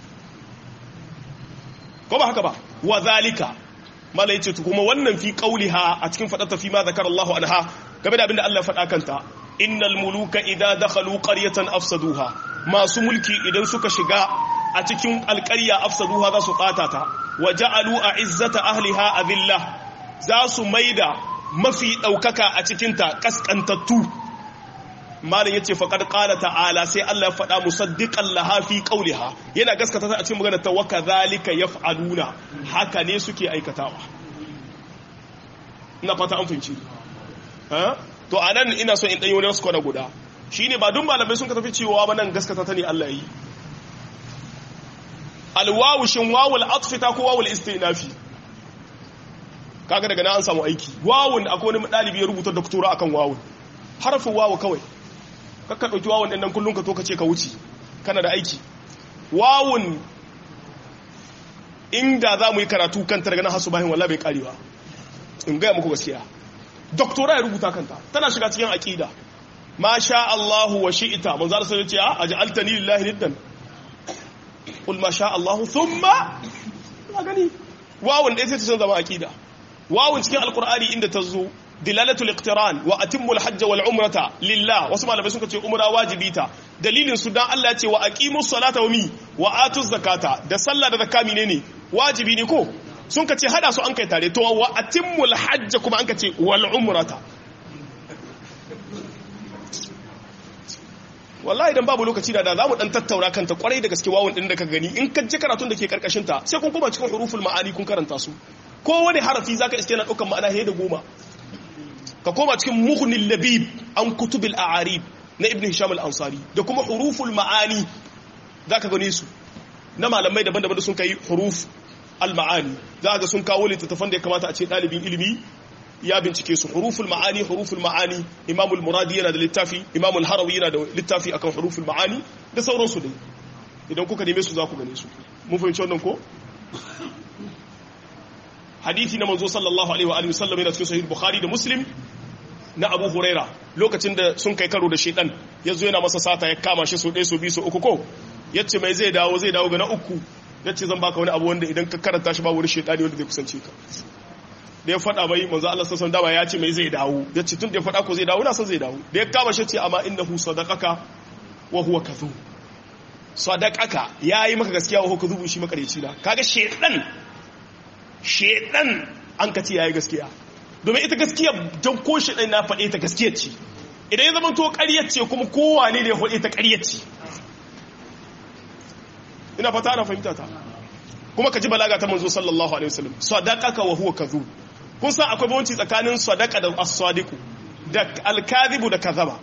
ko ba haka ba wa zalika mala yace kuma wannan fi qauliha a cikin fadata fi ma zakara Allah anha game da abinda Allah ya faɗa kanta innal muluka idza dakhalu qaryatan afsaduha masu mulki idan suka shiga a cikin alƙarya afsaduha za su ɓata ta wa ja'alu a'izzata ahliha adillah za su maida mafi ɗaukaka a cikinta ƙasƙantattu malin ya ce faƙar ƙala ta'ala sai Allah ya faɗa musaddiƙan lahafi ƙauliha yana gaskata ta a cikin magana ta waka zalika ya fa'aluna haka ne suke aikatawa ina fata an fahimci to a nan ina so in ɗanyi wani wasu kwana guda shi ne ba dun malamai sun ka tafi cewa ba nan gaskata ta ne Allah yi alwawu shin wawul atfita ko wawul istinafi kaga daga na an samu aiki wawun akwai wani dalibi ya rubuta doktora akan wawun harafin wawu kawai kakka dauki wawun din nan kullun ka to ka ce ka wuce kana da aiki wawun inda za mu yi karatu kanta daga nan hasu bayan wallahi bai karewa in gaya muku gaskiya doktora ya rubuta kanta tana shiga cikin aqida ma sha Allahu wa shi'ta manzo Allah sai ya ce a aj'altani lillahi niddan qul ma sha Allahu thumma ka gani wawun dai sai ta zama aqida wawun cikin alkur'ani inda ta zo dilalatul iqtiran wa atimmul hajj wal umrata lillah wasu malamai suka ce umra wajibi ta dalilin su dan Allah ya ce wa aqimus salata wa mi wa atuz zakata da sallah da zakka ne wajibi ne ko sun ka ce hada su an kai tare to wa atimmul hajj kuma an ka ce wal umrata wallahi idan babu lokaci da da zamu dan tattauna kanta kwarai da gaske wawun din da ka gani in ka je karatun da ke karkashin ta sai kun koma cikin huruful ma'ani kun karanta su ko wani harafi zaka iske na daukan ma'ana he da goma ka koma cikin mughnil labib an kutubil a'arib na ibn hisham al-ansari da kuma huruful ma'ani zaka gane su na malamai daban-daban da sun kai huruf al-ma'ani za ga sun kawo littattafan da ya kamata a ce dalibin ilimi ya bincike su huruful ma'ani huruful ma'ani imamul muradi yana da littafi imamul harawi yana da littafi akan huruful ma'ani da sauransu dai idan kuka neme su za ku gane su mun fahimci wannan ko hadithi na manzo sallallahu alaihi wa alihi wasallam yana cikin sahih bukhari da muslim na abu huraira lokacin da sun kai karo da shedan yazo yana masa sata ya kama shi so ɗaya so biyu so uku ko yace mai zai dawo zai dawo ga na uku yace zan baka wani abu wanda idan ka karanta shi babu wani shedani wanda zai kusance ka da ya faɗa bai manzo Allah sallallahu alaihi wasallam ya ce mai zai dawo yace tun da ya faɗa ko zai dawo na san zai dawo da ya kama shi ce amma innahu sadaqaka wa huwa kadhub sadaqaka yayi maka gaskiya wa huwa kadhub shi makareci na kaga shedan shedan an ka ce yayi gaskiya domin ita gaskiya don ko shedan na faɗe ta gaskiya ce idan ya zama to ƙaryar ce kuma kowa ne da ya faɗe ta ƙaryar ce ina fata ana fahimta ta kuma ka ji balaga ta manzo sallallahu alaihi wasallam sadaqaka wa huwa kadhub kun san akwai bambanci tsakanin sadaqa da as-sadiqu da al-kadhibu da kadhaba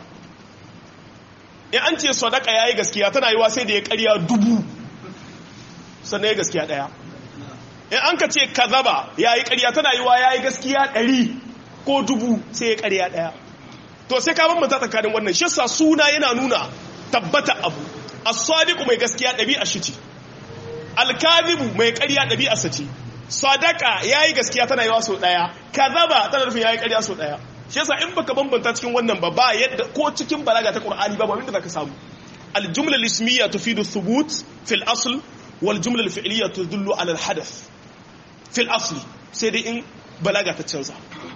in an ce sadaqa yayi gaskiya tana yiwa sai da ya ƙarya dubu sannan ya gaskiya daya in an ka ce kadhaba yayi ƙarya tana yiwa yayi gaskiya ɗari ko dubu sai ya ƙarya daya to sai ka bambanta tsakanin wannan shi yasa suna yana nuna tabbata abu as-sadiqu mai gaskiya ɗabi'a shi ce al-kadhibu mai ƙarya ɗabi'a sa ce sadaka yayi gaskiya tana yawa sau daya kadhaba tana nufin yayi ƙarya sau daya shi yasa in baka bambanta cikin wannan ba ba yadda ko cikin balaga ta Qur'ani ba abin da zaka samu al-jumla al-ismiyya tufidu thubut fi al-asl wal jumla al-fi'liyya tadullu ala al-hadath fi al-asl sai dai in balaga ta canza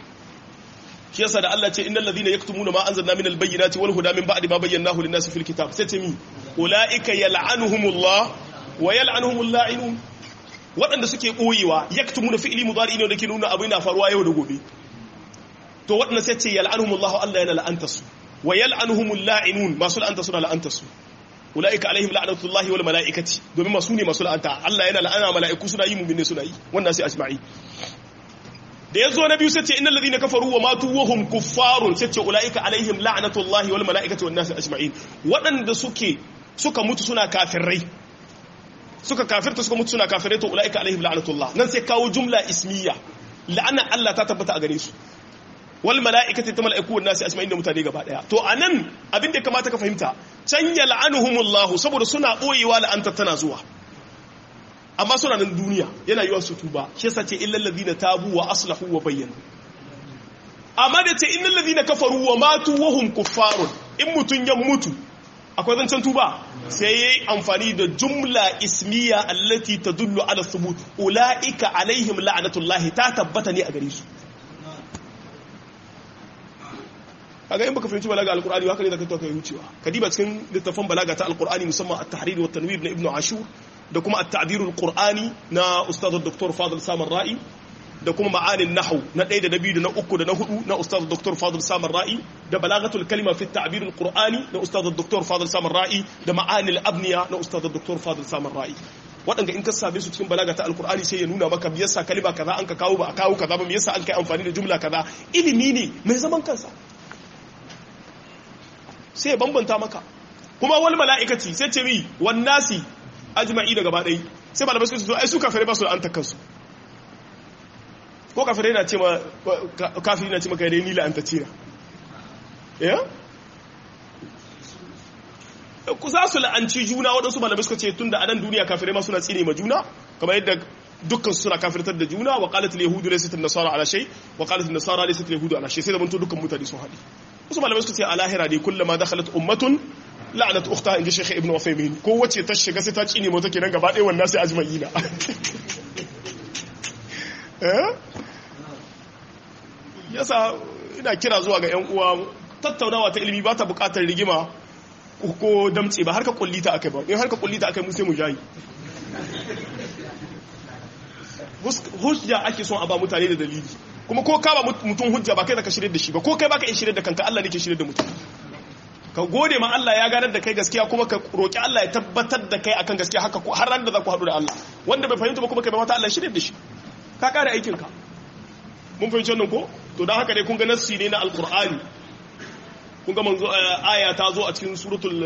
shi yasa da Allah ce innal ladhina yaktumuna ma anzalna min al-bayyinati wal huda min ba'di ma bayyanahu lin-nasi fil kitab sai ce mi ulaika yal'anuhumullah wa yal'anuhumul la'inun waɗanda suke ɓoyewa yaktumuna fi'li mudari ne da ke nuna abin na faruwa yau da gobe to waɗanda sai ce yal'anuhumullahu Allah yana la'anta su wa yal'anuhumul la'inun masu la'anta suna la'anta su ulaika alaihim la'natullahi wal mala'ikati domin masu ne masu la'anta Allah yana la'ana mala'iku suna yi mu'minne suna yi wannan sai ajma'i da ya zo na biyu sai ce innal ladina kafaru wa matu wa hum kuffarun sai ce ulaika alaihim la'natullahi wal mala'ikati wan nasi ajma'in waɗanda suke suka mutu suna kafirai suka kafirta suka mutu suna kafirai to ulaika alaihim la'natullah nan sai kawo jumla ismiya la'ana Allah ta tabbata a gare su wal mala'ikati ta mala'iku wan nasi ajma'in da mutane gaba daya to anan abin da kamata ka fahimta can yal'anuhumullah saboda suna boyewa la'anta tana zuwa amma suna nan duniya yana yiwa su tuba shi yasa ce illal ladina tabu wa aslahu wa bayyana amma da ce innal ladina kafaru wa matu wa hum kuffarun in mutun ya mutu akwai zancen tuba sai yayi amfani da jumla ismiya allati tadullu ala thubut ulaika alaihim la'natullahi ta tabbata ne a gare su kaga in baka fahimci balaga alqur'ani haka ne zaka to kai wucewa kadiba cikin littafin balaga ta alqur'ani musamman at-tahrir wa tanwir na ibnu ashur da kuma at-ta'dirul qur'ani na ustad dr fadil samar ra'i da kuma ma'anin nahwu na ɗaya da na biyu da na uku da na hudu na ustad dr fadil samar ra'i da balagatul kalima fi at-ta'birul qur'ani na ustad dr fadil samar ra'i da ma'anil abniya na ustad dr fadil samar ra'i waɗanda in ka same su cikin balaga ta alkur'ani sai ya nuna maka me yasa kalima kaza an ka kawo ba a kawo kaza ba me yasa an kai amfani da jumla kaza ilimi ne mai zaman kansa sai ya bambanta maka kuma wal mala'ikati sai ce mi wan nasi ajma'i da gaba ɗaya sai malamai suka ce ai su kafirai ba su an takkansu ko kafirai na ce ma kafiri na ce maka yare nila an ta cira ya ku za su la'anci juna waɗansu malamai suka ce tun da anan duniya kafirai ma suna tsine ma juna kamar yadda dukkan suna kafirtar da juna wa qalat al-yahudu laysat an-nasara ala shay wa qalat an-nasara laysat al-yahudu ala shay sai da mun to dukkan mutane sun haɗi wasu malamai suka ce a lahira ne kullama dakhalat ummatun la'anat ukhta inji shaykh ibn Uthaymeen ko wace ta shiga sai ta cine mota kenan gaba ɗaya wannan sai ajma'ina eh yasa ina kira zuwa ga ƴan uwa tattaunawa ta ilimi ba ta buƙatar rigima ko damce ba har ka kullita akai ba in har ka kullita akai mu sai mu jayi hujja ake son a ba mutane da dalili kuma ko ka ba mutum hujja ba kai da ka shirye da shi ba ko kai baka iya shirye da kanka Allah ne ke shirye da mutum ka gode ma Allah ya ganar da kai gaskiya kuma ka roki Allah ya tabbatar da kai akan gaskiya haka har ran da za ku haɗu da Allah wanda bai fahimta ba kuma kai ba mata Allah shirye da shi ka kare aikin ka mun fahimci wannan ko to dan haka dai kun ga nassi ne na alqur'ani kun ga manzo aya ta zo a cikin suratul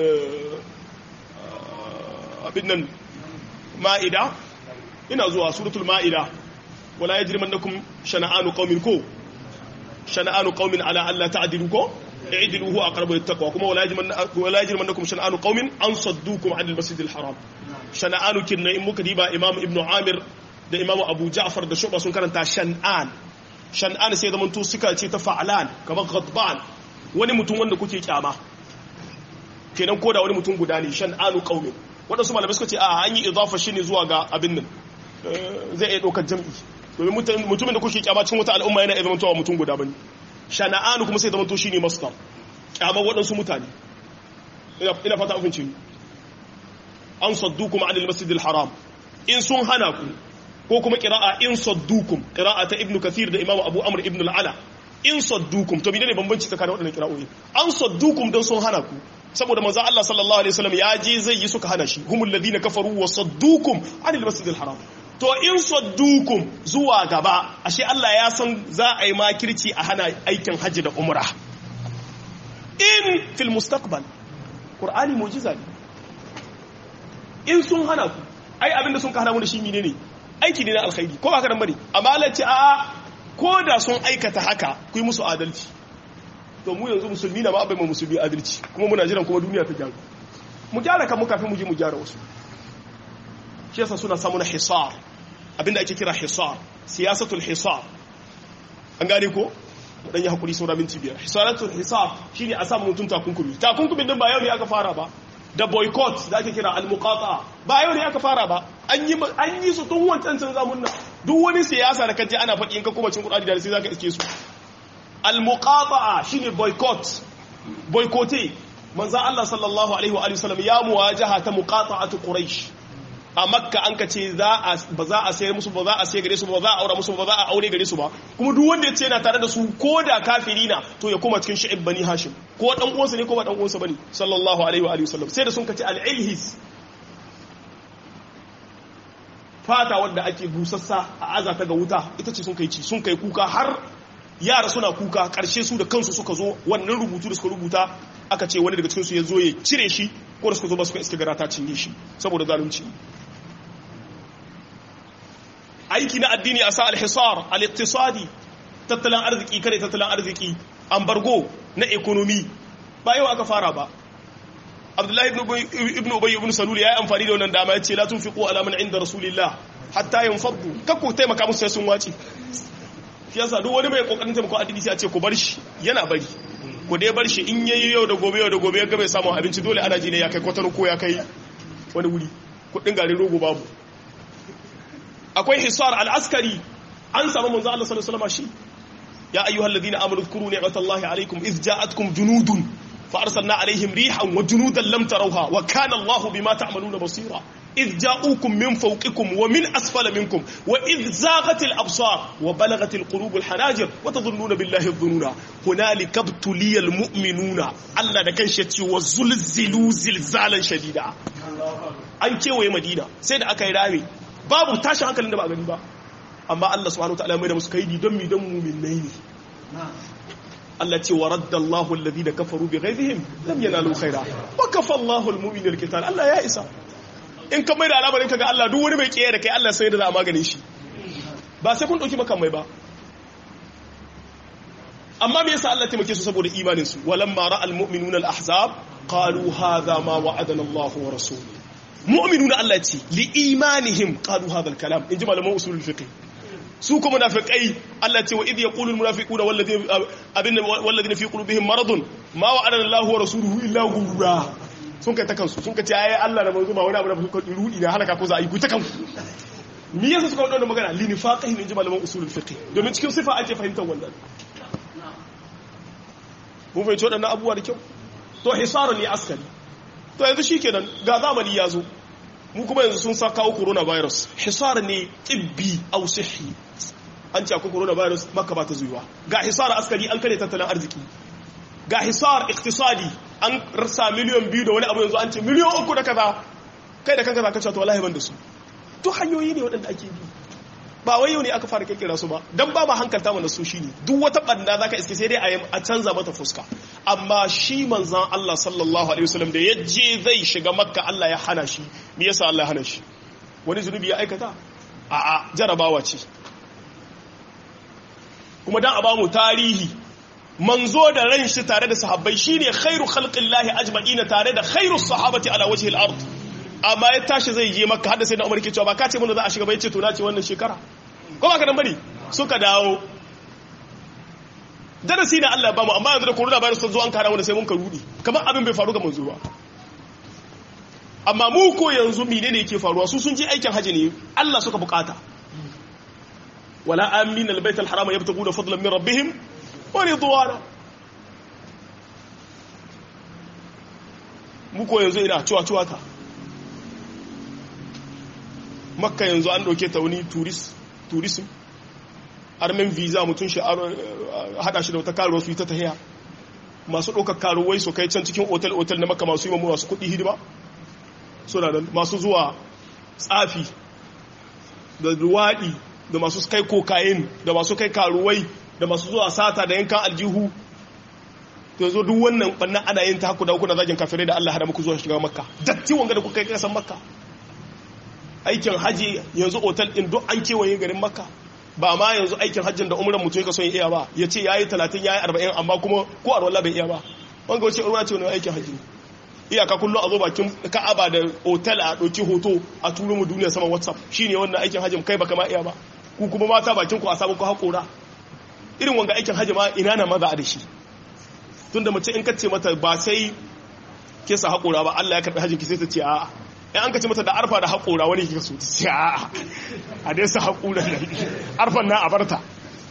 abin nan ma'ida ina zuwa suratul ma'ida wala yajrimannakum shana'anu qaumin ko shana'anu qaumin ala alla ta'dilu ko i'dilu huwa aqrabu littaqwa kuma wala yajriman wala yajrimannakum shana'anu qaumin an saddukum 'anil masjidil haram shana'anu kinna in muka diba imam ibnu amir da imam abu ja'far da shuba sun karanta shan'an shan'an sai zaman to suka ce ta fa'alan kamar ghadban wani mutum wanda kuke kyama kenan koda wani mutum guda ne shan'anu qaumin wadansu malamai suka ce a an yi idafa shi ne zuwa ga abin nan zai iya ɗaukar jam'i domin mutumin da kuke kyama cikin wata al'umma yana iya zamantowa mutum guda bane shana'anu kuma sai zamanto shine masdar kyamar waɗansu mutane ina fata an fince an saddukum anil masjidil haram in sun hana ku ko kuma qira'a in saddukum qira'a ta ibnu kathir da imamu abu amr ibn al-ala in saddukum to menene bambanci tsakanin waɗannan kira'o'i an saddukum don sun hana ku saboda manzo Allah sallallahu alaihi wasallam ya je zai yi suka hana shi humul ladina kafaru wa saddukum anil masjidil haram to in saddukum zuwa gaba ashe Allah ya san za a yi makirci a hana aikin hajji da umra in fil mustaqbal qur'ani mu'jiza ne in sun hana ku ai abinda sun ka hana mu da shi menene aiki ne na alkhairi ko ba ka dan bane amma Allah ce a'a ko da sun aikata haka ku yi musu adalci to mu yanzu musulmi na ma bai mu musulmi adalci kuma muna jiran kuma duniya ta gyaru mu gyara kan mu kafin mu je mu gyara wasu shi yasa suna samu na hisar abinda ake kira hisar siyasatul hisar an gane ko mu dan yi hakuri saura minti biyar hisaratul hisar shine a samu mutum takunkumi takunkumin din ba yau ne aka fara ba da boycott da ake kira al-muqata ba yau ne aka fara ba an yi an yi su tun wancan can zamun nan duk wani siyasa da kaje ana faɗi in ka kuma cin Qur'ani da sai zaka iske su al-muqata shine boycott boycotte manzo Allah sallallahu alaihi wa sallam ya muwajaha ta muqata'atu quraish a makka an ka ce ba za a sayar musu ba za a sayar gare su ba za a aura musu ba za a aure gare su ba kuma duk wanda ya ce yana tare da su ko da kafiri na to ya koma cikin shi'ib bani hashim ko dan uwansa ne ko ba dan uwansa bane sallallahu alaihi wa sallam sai da sun kace al-ilhis fata wadda ake busassa a aza ta ga wuta ita ce sun kai ci sun kai kuka har yara suna kuka karshe su da kansu suka zo wannan rubutu da suka rubuta aka ce wani daga cikinsu ya zo ya cire shi ko da suka zo ba suka iske gara ta cinye shi saboda zalunci aiki na addini a sa alhisar al-iqtisadi tattalin arziki kare tattalin arziki ambargo na ekonomi ba yau aka fara ba abdullahi ibn ubay ibn salul ya yi amfani da wannan dama ya ce la tunfiqu ala man inda rasulillah hatta yanfaddu kakku taimaka musu sai sun wace shi yasa duk wani mai kokarin taimako addini sai a ce ku bar shi yana bari ku dai bar shi in yayi yau da gobe yau da gobe ya ga bai samu abinci dole ana ji ne ya kai kwatano ko ya kai wani wuri kudin garin rogo babu akwai hisar al-askari an samu manzo Allah sallallahu alaihi wasallam shi ya ayyuhal ladina amanu dhkuru ni'matallahi alaykum idh ja'atkum junudun fa arsalna alaihim rihan wa junudan lam tarawha wa kana Allahu bima ta'maluna basira إذ جاءوكم من فوقكم ومن أسفل منكم وإذ زاغت الأبصار وبلغت القلوب الحناجر وتظنون بالله الظنون هنالك ابتلي المؤمنون الله da kan shi wa zulzilu zilzalan shadida an kewaye madina sai da aka yi rami babu tashin hankalin da ba gani ba amma Allah subhanahu wa ta'ala mai da musu kaidi don mi don mu'minai ne Allah ce wa radda Allahu alladhina kafaru bi ghaizihim lam yanalu khaira wa kafa Allahu al-mu'minina al-qital Allah ya isa in ka mai da al'amarin ka ga Allah duk wani mai kiyaye da kai Allah sai da za a maganin shi ba sai kun dauki makamai ba amma me yasa Allah taimake su saboda imanin su walamma ra'al mu'minuna al-ahzab qalu hadha ma wa'adana Allah wa rasuluhu mu'minuna Allah ce li imanihim qalu hadha al-kalam inji malaman usulul fiqh su kuma munafiqai Allah ce wa idh yaqulu al-munafiquna walladhina abinna walladhina fi qulubihim maradun ma wa'adana Allah wa rasuluhu illa ghurra sun kai ta kansu sun kace ayi Allah da manzo ba wani abu da suka rudi da halaka ko za a yi ku ta kanku me yasa suka wadanda magana li nifaqihim inji malaman usulul fiqh domin cikin sifa ake fahimtar wannan mun fahimci waɗannan abubuwa da kyau to hisarun ne askari to yanzu shikenan ga zamani ya zo mu kuma yanzu sun sa kawo coronavirus hisar ne tibbi au sihi an ce akwai coronavirus maka ba ta zuwa ga hisar askari an kare tattalin arziki ga hisar iktisadi an rasa miliyan biyu da wani abu yanzu an ce miliyan uku da kaza kai da kanka za ka to wallahi ban da su duk hanyoyi ne waɗanda ake bi ba wai yau ne aka fara kirkira su ba dan ba ma hankalta mana su shine duk wata banda zaka iske sai dai a canza mata fuska amma shi manzon Allah sallallahu alaihi wasallam da yaje zai shiga makka Allah ya hana shi me yasa Allah ya hana shi wani zunubi ya aikata a a jarabawa ce kuma dan a ba mu tarihi manzo da ran shi tare da sahabbai shine khairu khalqillahi ajma'ina tare da khairu sahabati ala wajhi al-ard amma ya tashi zai je makka hadda sai na umar ke cewa ba ka ce mun za a shiga bai ce to na ce wannan shekara ko ba ka nan bane suka dawo darasi na Allah ba mu amma yanzu da corona virus ta zo an kara wanda sai mun ka rudi kamar abin bai faru ga manzo ba amma mu ko yanzu menene yake faruwa su sun je aikin haji ne Allah suka bukata wala amin albayt alharam yabtaguna fadlan min rabbihim wa ridwana mu ko yanzu ina ciwa ciwa ta makka yanzu an ɗauke ta wani tourism armin visa mutum shi hada shi da wata karuwa su yi ta tahiya masu ɗaukar karuwai su kai can cikin otal-otal na maka masu yi mamu masu kuɗi hidima suna da masu zuwa tsafi da ruwaɗi da masu kai kokain da masu kai karuwai da masu zuwa sata da yankan aljihu yanzu duk wannan ɓannan ana yin ta haku da hukuna zagin kafirai da Allah hada muku zuwa shiga makka datti wanga da kuka kai kasan makka aikin haji yanzu otal ɗin duk an kewaye garin makka ba ma yanzu aikin hajjin da umran mutum ya son iya ba ya ce ya yi talatin ya yi arba'in amma kuma ko a bai iya ba wanga wace ruwa ce wani aikin hajji ne iyaka kullum a zo bakin ka'aba da otal a ɗauki hoto a turo mu duniya sama whatsapp shine wannan aikin hajjin kai baka ma iya ba ku kuma mata bakin ku a sabon ku haƙora irin wanga aikin hajji ma ina na maza da shi tunda mace in kace mata ba sai ke sa haƙora ba Allah ya karɓi hajjin ki sai ta ce a'a in an kace mata da arfa da haƙora wani kika so ta ce a'a a dai sa haƙura da arfan na a barta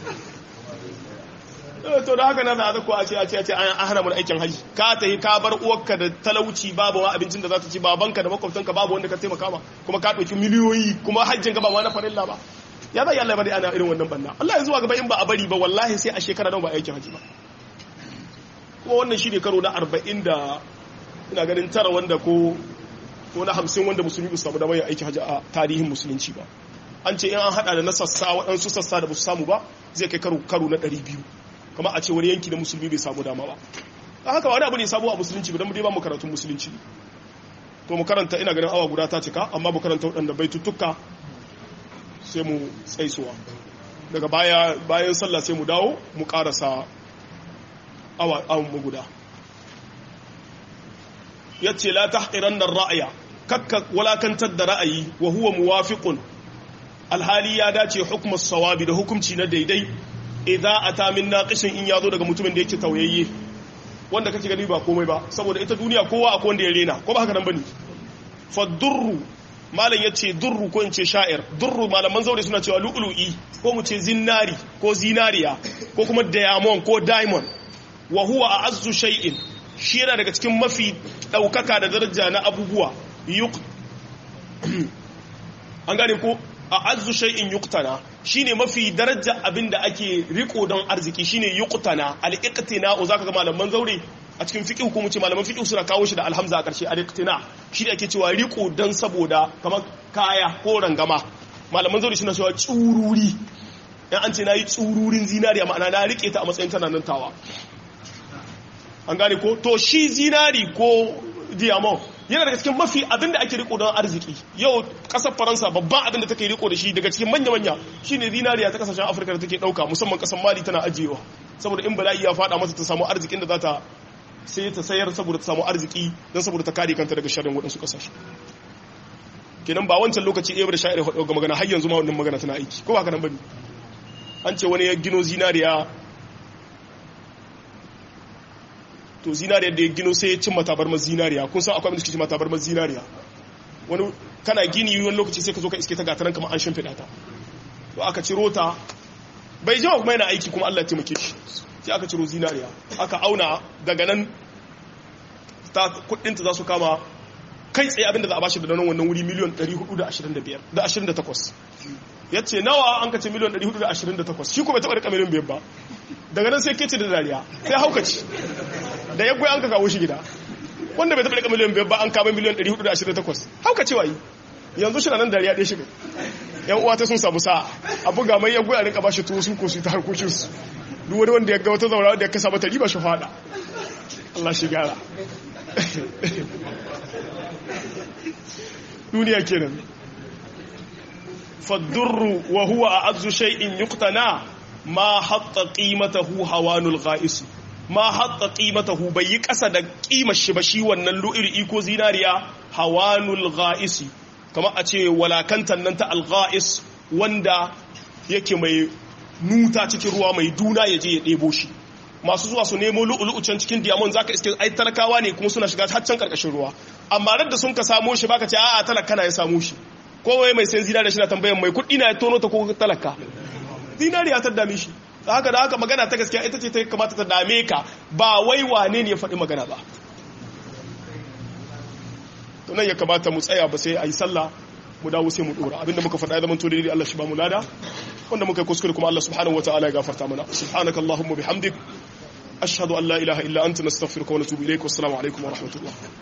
to da haka na da ko a ce a ce a ce an hana mu aikin haji ka ta yi ka bar uwarka da talauci babu ma abincin da za ta ci babanka da makwabtanka babu wanda ka taimaka ma kuma ka ɗauki miliyoyi kuma hajjin ka ba ma na farilla ba ya zai Allah bari ana irin wannan banna Allah ya zuwa gaba in ba a bari ba wallahi sai a shekara nan ba aikin haji ba kuma wannan shi ne karo na arba'in da ina ganin tara wanda ko ko na hamsin wanda musulmi ba su samu damar yin aikin haji a tarihin musulunci ba an ce in an hada da na sassa waɗansu sassa da ba su samu ba zai kai karo na ɗari biyu kama a ce wani yanki na musulmi bai samu dama ba a haka wani abu ne sabo a musulunci ba don dai ba mu karatun musulunci to mu karanta ina ganin awa guda ta cika amma mu karanta waɗanda bai tuttuka sai mu tsaisuwa daga baya bayan sallah sai mu dawo mu karasa awa awon mu guda yace la tahqiranna ar-ra'ya kakka walakantar da ra'ayi wa huwa muwafiqun alhali ya dace hukumar sawabi da hukumci na daidai idza ata min naqishin in yazo daga mutumin da yake tauyayye wanda kake gani ba komai ba saboda ita duniya kowa akwai wanda ya rena ko ba haka nan bane fa durru malam yace durru ko in ce sha'ir durru malaman zaure suna cewa lu'lu'i ko mu ce zinari ko zinariya ko kuma diamond ko diamond wa huwa a'azzu shay'in shi yana daga cikin mafi daukaka da daraja na abubuwa an gane ko a azu shay'in yuqtana shine mafi daraja abinda ake riko don arziki shine yuqtana al-iqtina zaka ga malaman zaure a cikin fiqh ko mu ce malaman fiqh suna kawo shi da alhamza a karshe al-iqtina shine ake cewa riko dan saboda kamar kaya ko rangama malaman zaure suna cewa tsururi dan an ce nayi tsururin zinariya ma'ana na rike ta a matsayin tana nan tawa an gane ko to shi zinari ko diamond yana daga cikin mafi abin da ake riko don arziki yau kasar faransa babban abin da take riko da shi daga cikin manya-manya shine zinariya ta kasashen afirka da take dauka musamman kasar mali tana ajiyewa saboda in bala'i ya fada mata ta samu arzikin da za ta sai ta sayar saboda ta samu arziki don saboda ta kare kanta daga sharrin waɗansu kasashe kenan ba wancan lokaci ɗaya da sha'ir ga magana har yanzu ma wannan magana tana aiki ko ba haka nan bane an ce wani ya gino zinariya to zinariya da ya gino sai ya cin matabarmar zinariya kun san akwai abin da suke cin matabarmar zinariya wani kana gini wani lokaci sai ka zo ka iske ta gataran kamar an shimfiɗa ta to aka ciro ta bai jima kuma yana aiki kuma Allah ya taimake shi sai aka ciro zinariya aka auna daga nan ta kuɗinta za su kama kai tsaye abin da za a bashi da nan wannan wuri miliyan 425 da 28 ya ce nawa an ka ce miliyan 428 shi kuma taɓa rika miliyan biyar ba daga nan sai kece da dariya sai haukaci da ya goyi an ka kawo shi gida wanda bai taɓa rika miliyan biyar ba an kama miliyan 428 haukacewa yi yanzu shi na nan dariya ɗaya shiga yan uwa ta sun samu sa'a a buga mai ya goyi a rika ba shi tuwo sun ko su ta harkokinsu duk wani wanda ya ga wata zaura da ya kasa mata riba shi fada Allah shi gara duniya kenan فالدر وهو أعز شيء يقتنى ما حط قيمته هوان الغائس ما حط قيمته بيك أسد قيمة الشبشي والنلوئر إيكو زيناريا هوان الغائس كما أتي ولا كنت ننت الغائس وندا yake mai nuta cikin ruwa mai duna ya je ya ɗebo shi masu zuwa su nemo lu'ulu'u can cikin diamond zaka iske ai talakawa ne kuma suna shiga har can karkashin ruwa amma da sun ka samo shi baka ce a'a talaka na ya samo shi kowai mai sayan zinariya shi na tambayan mai kuɗi na ya tono ta ko talaka zinariya ta dame shi da haka da haka magana ta gaskiya ita ce ta kamata ta dame ka ba wai wane ne ya faɗi magana ba to nan ya kamata mu tsaya ba sai a yi sallah mu dawo sai mu ɗora abinda muka faɗa ya zama to daidai Allah shi ba mu lada wanda muka kuskure kuma Allah subhanahu wataala ya gafarta mana subhanakallahumma bihamdik ashhadu an la ilaha illa anta nastaghfiruka wa natubu ilaik wassalamu alaikum wa rahmatullah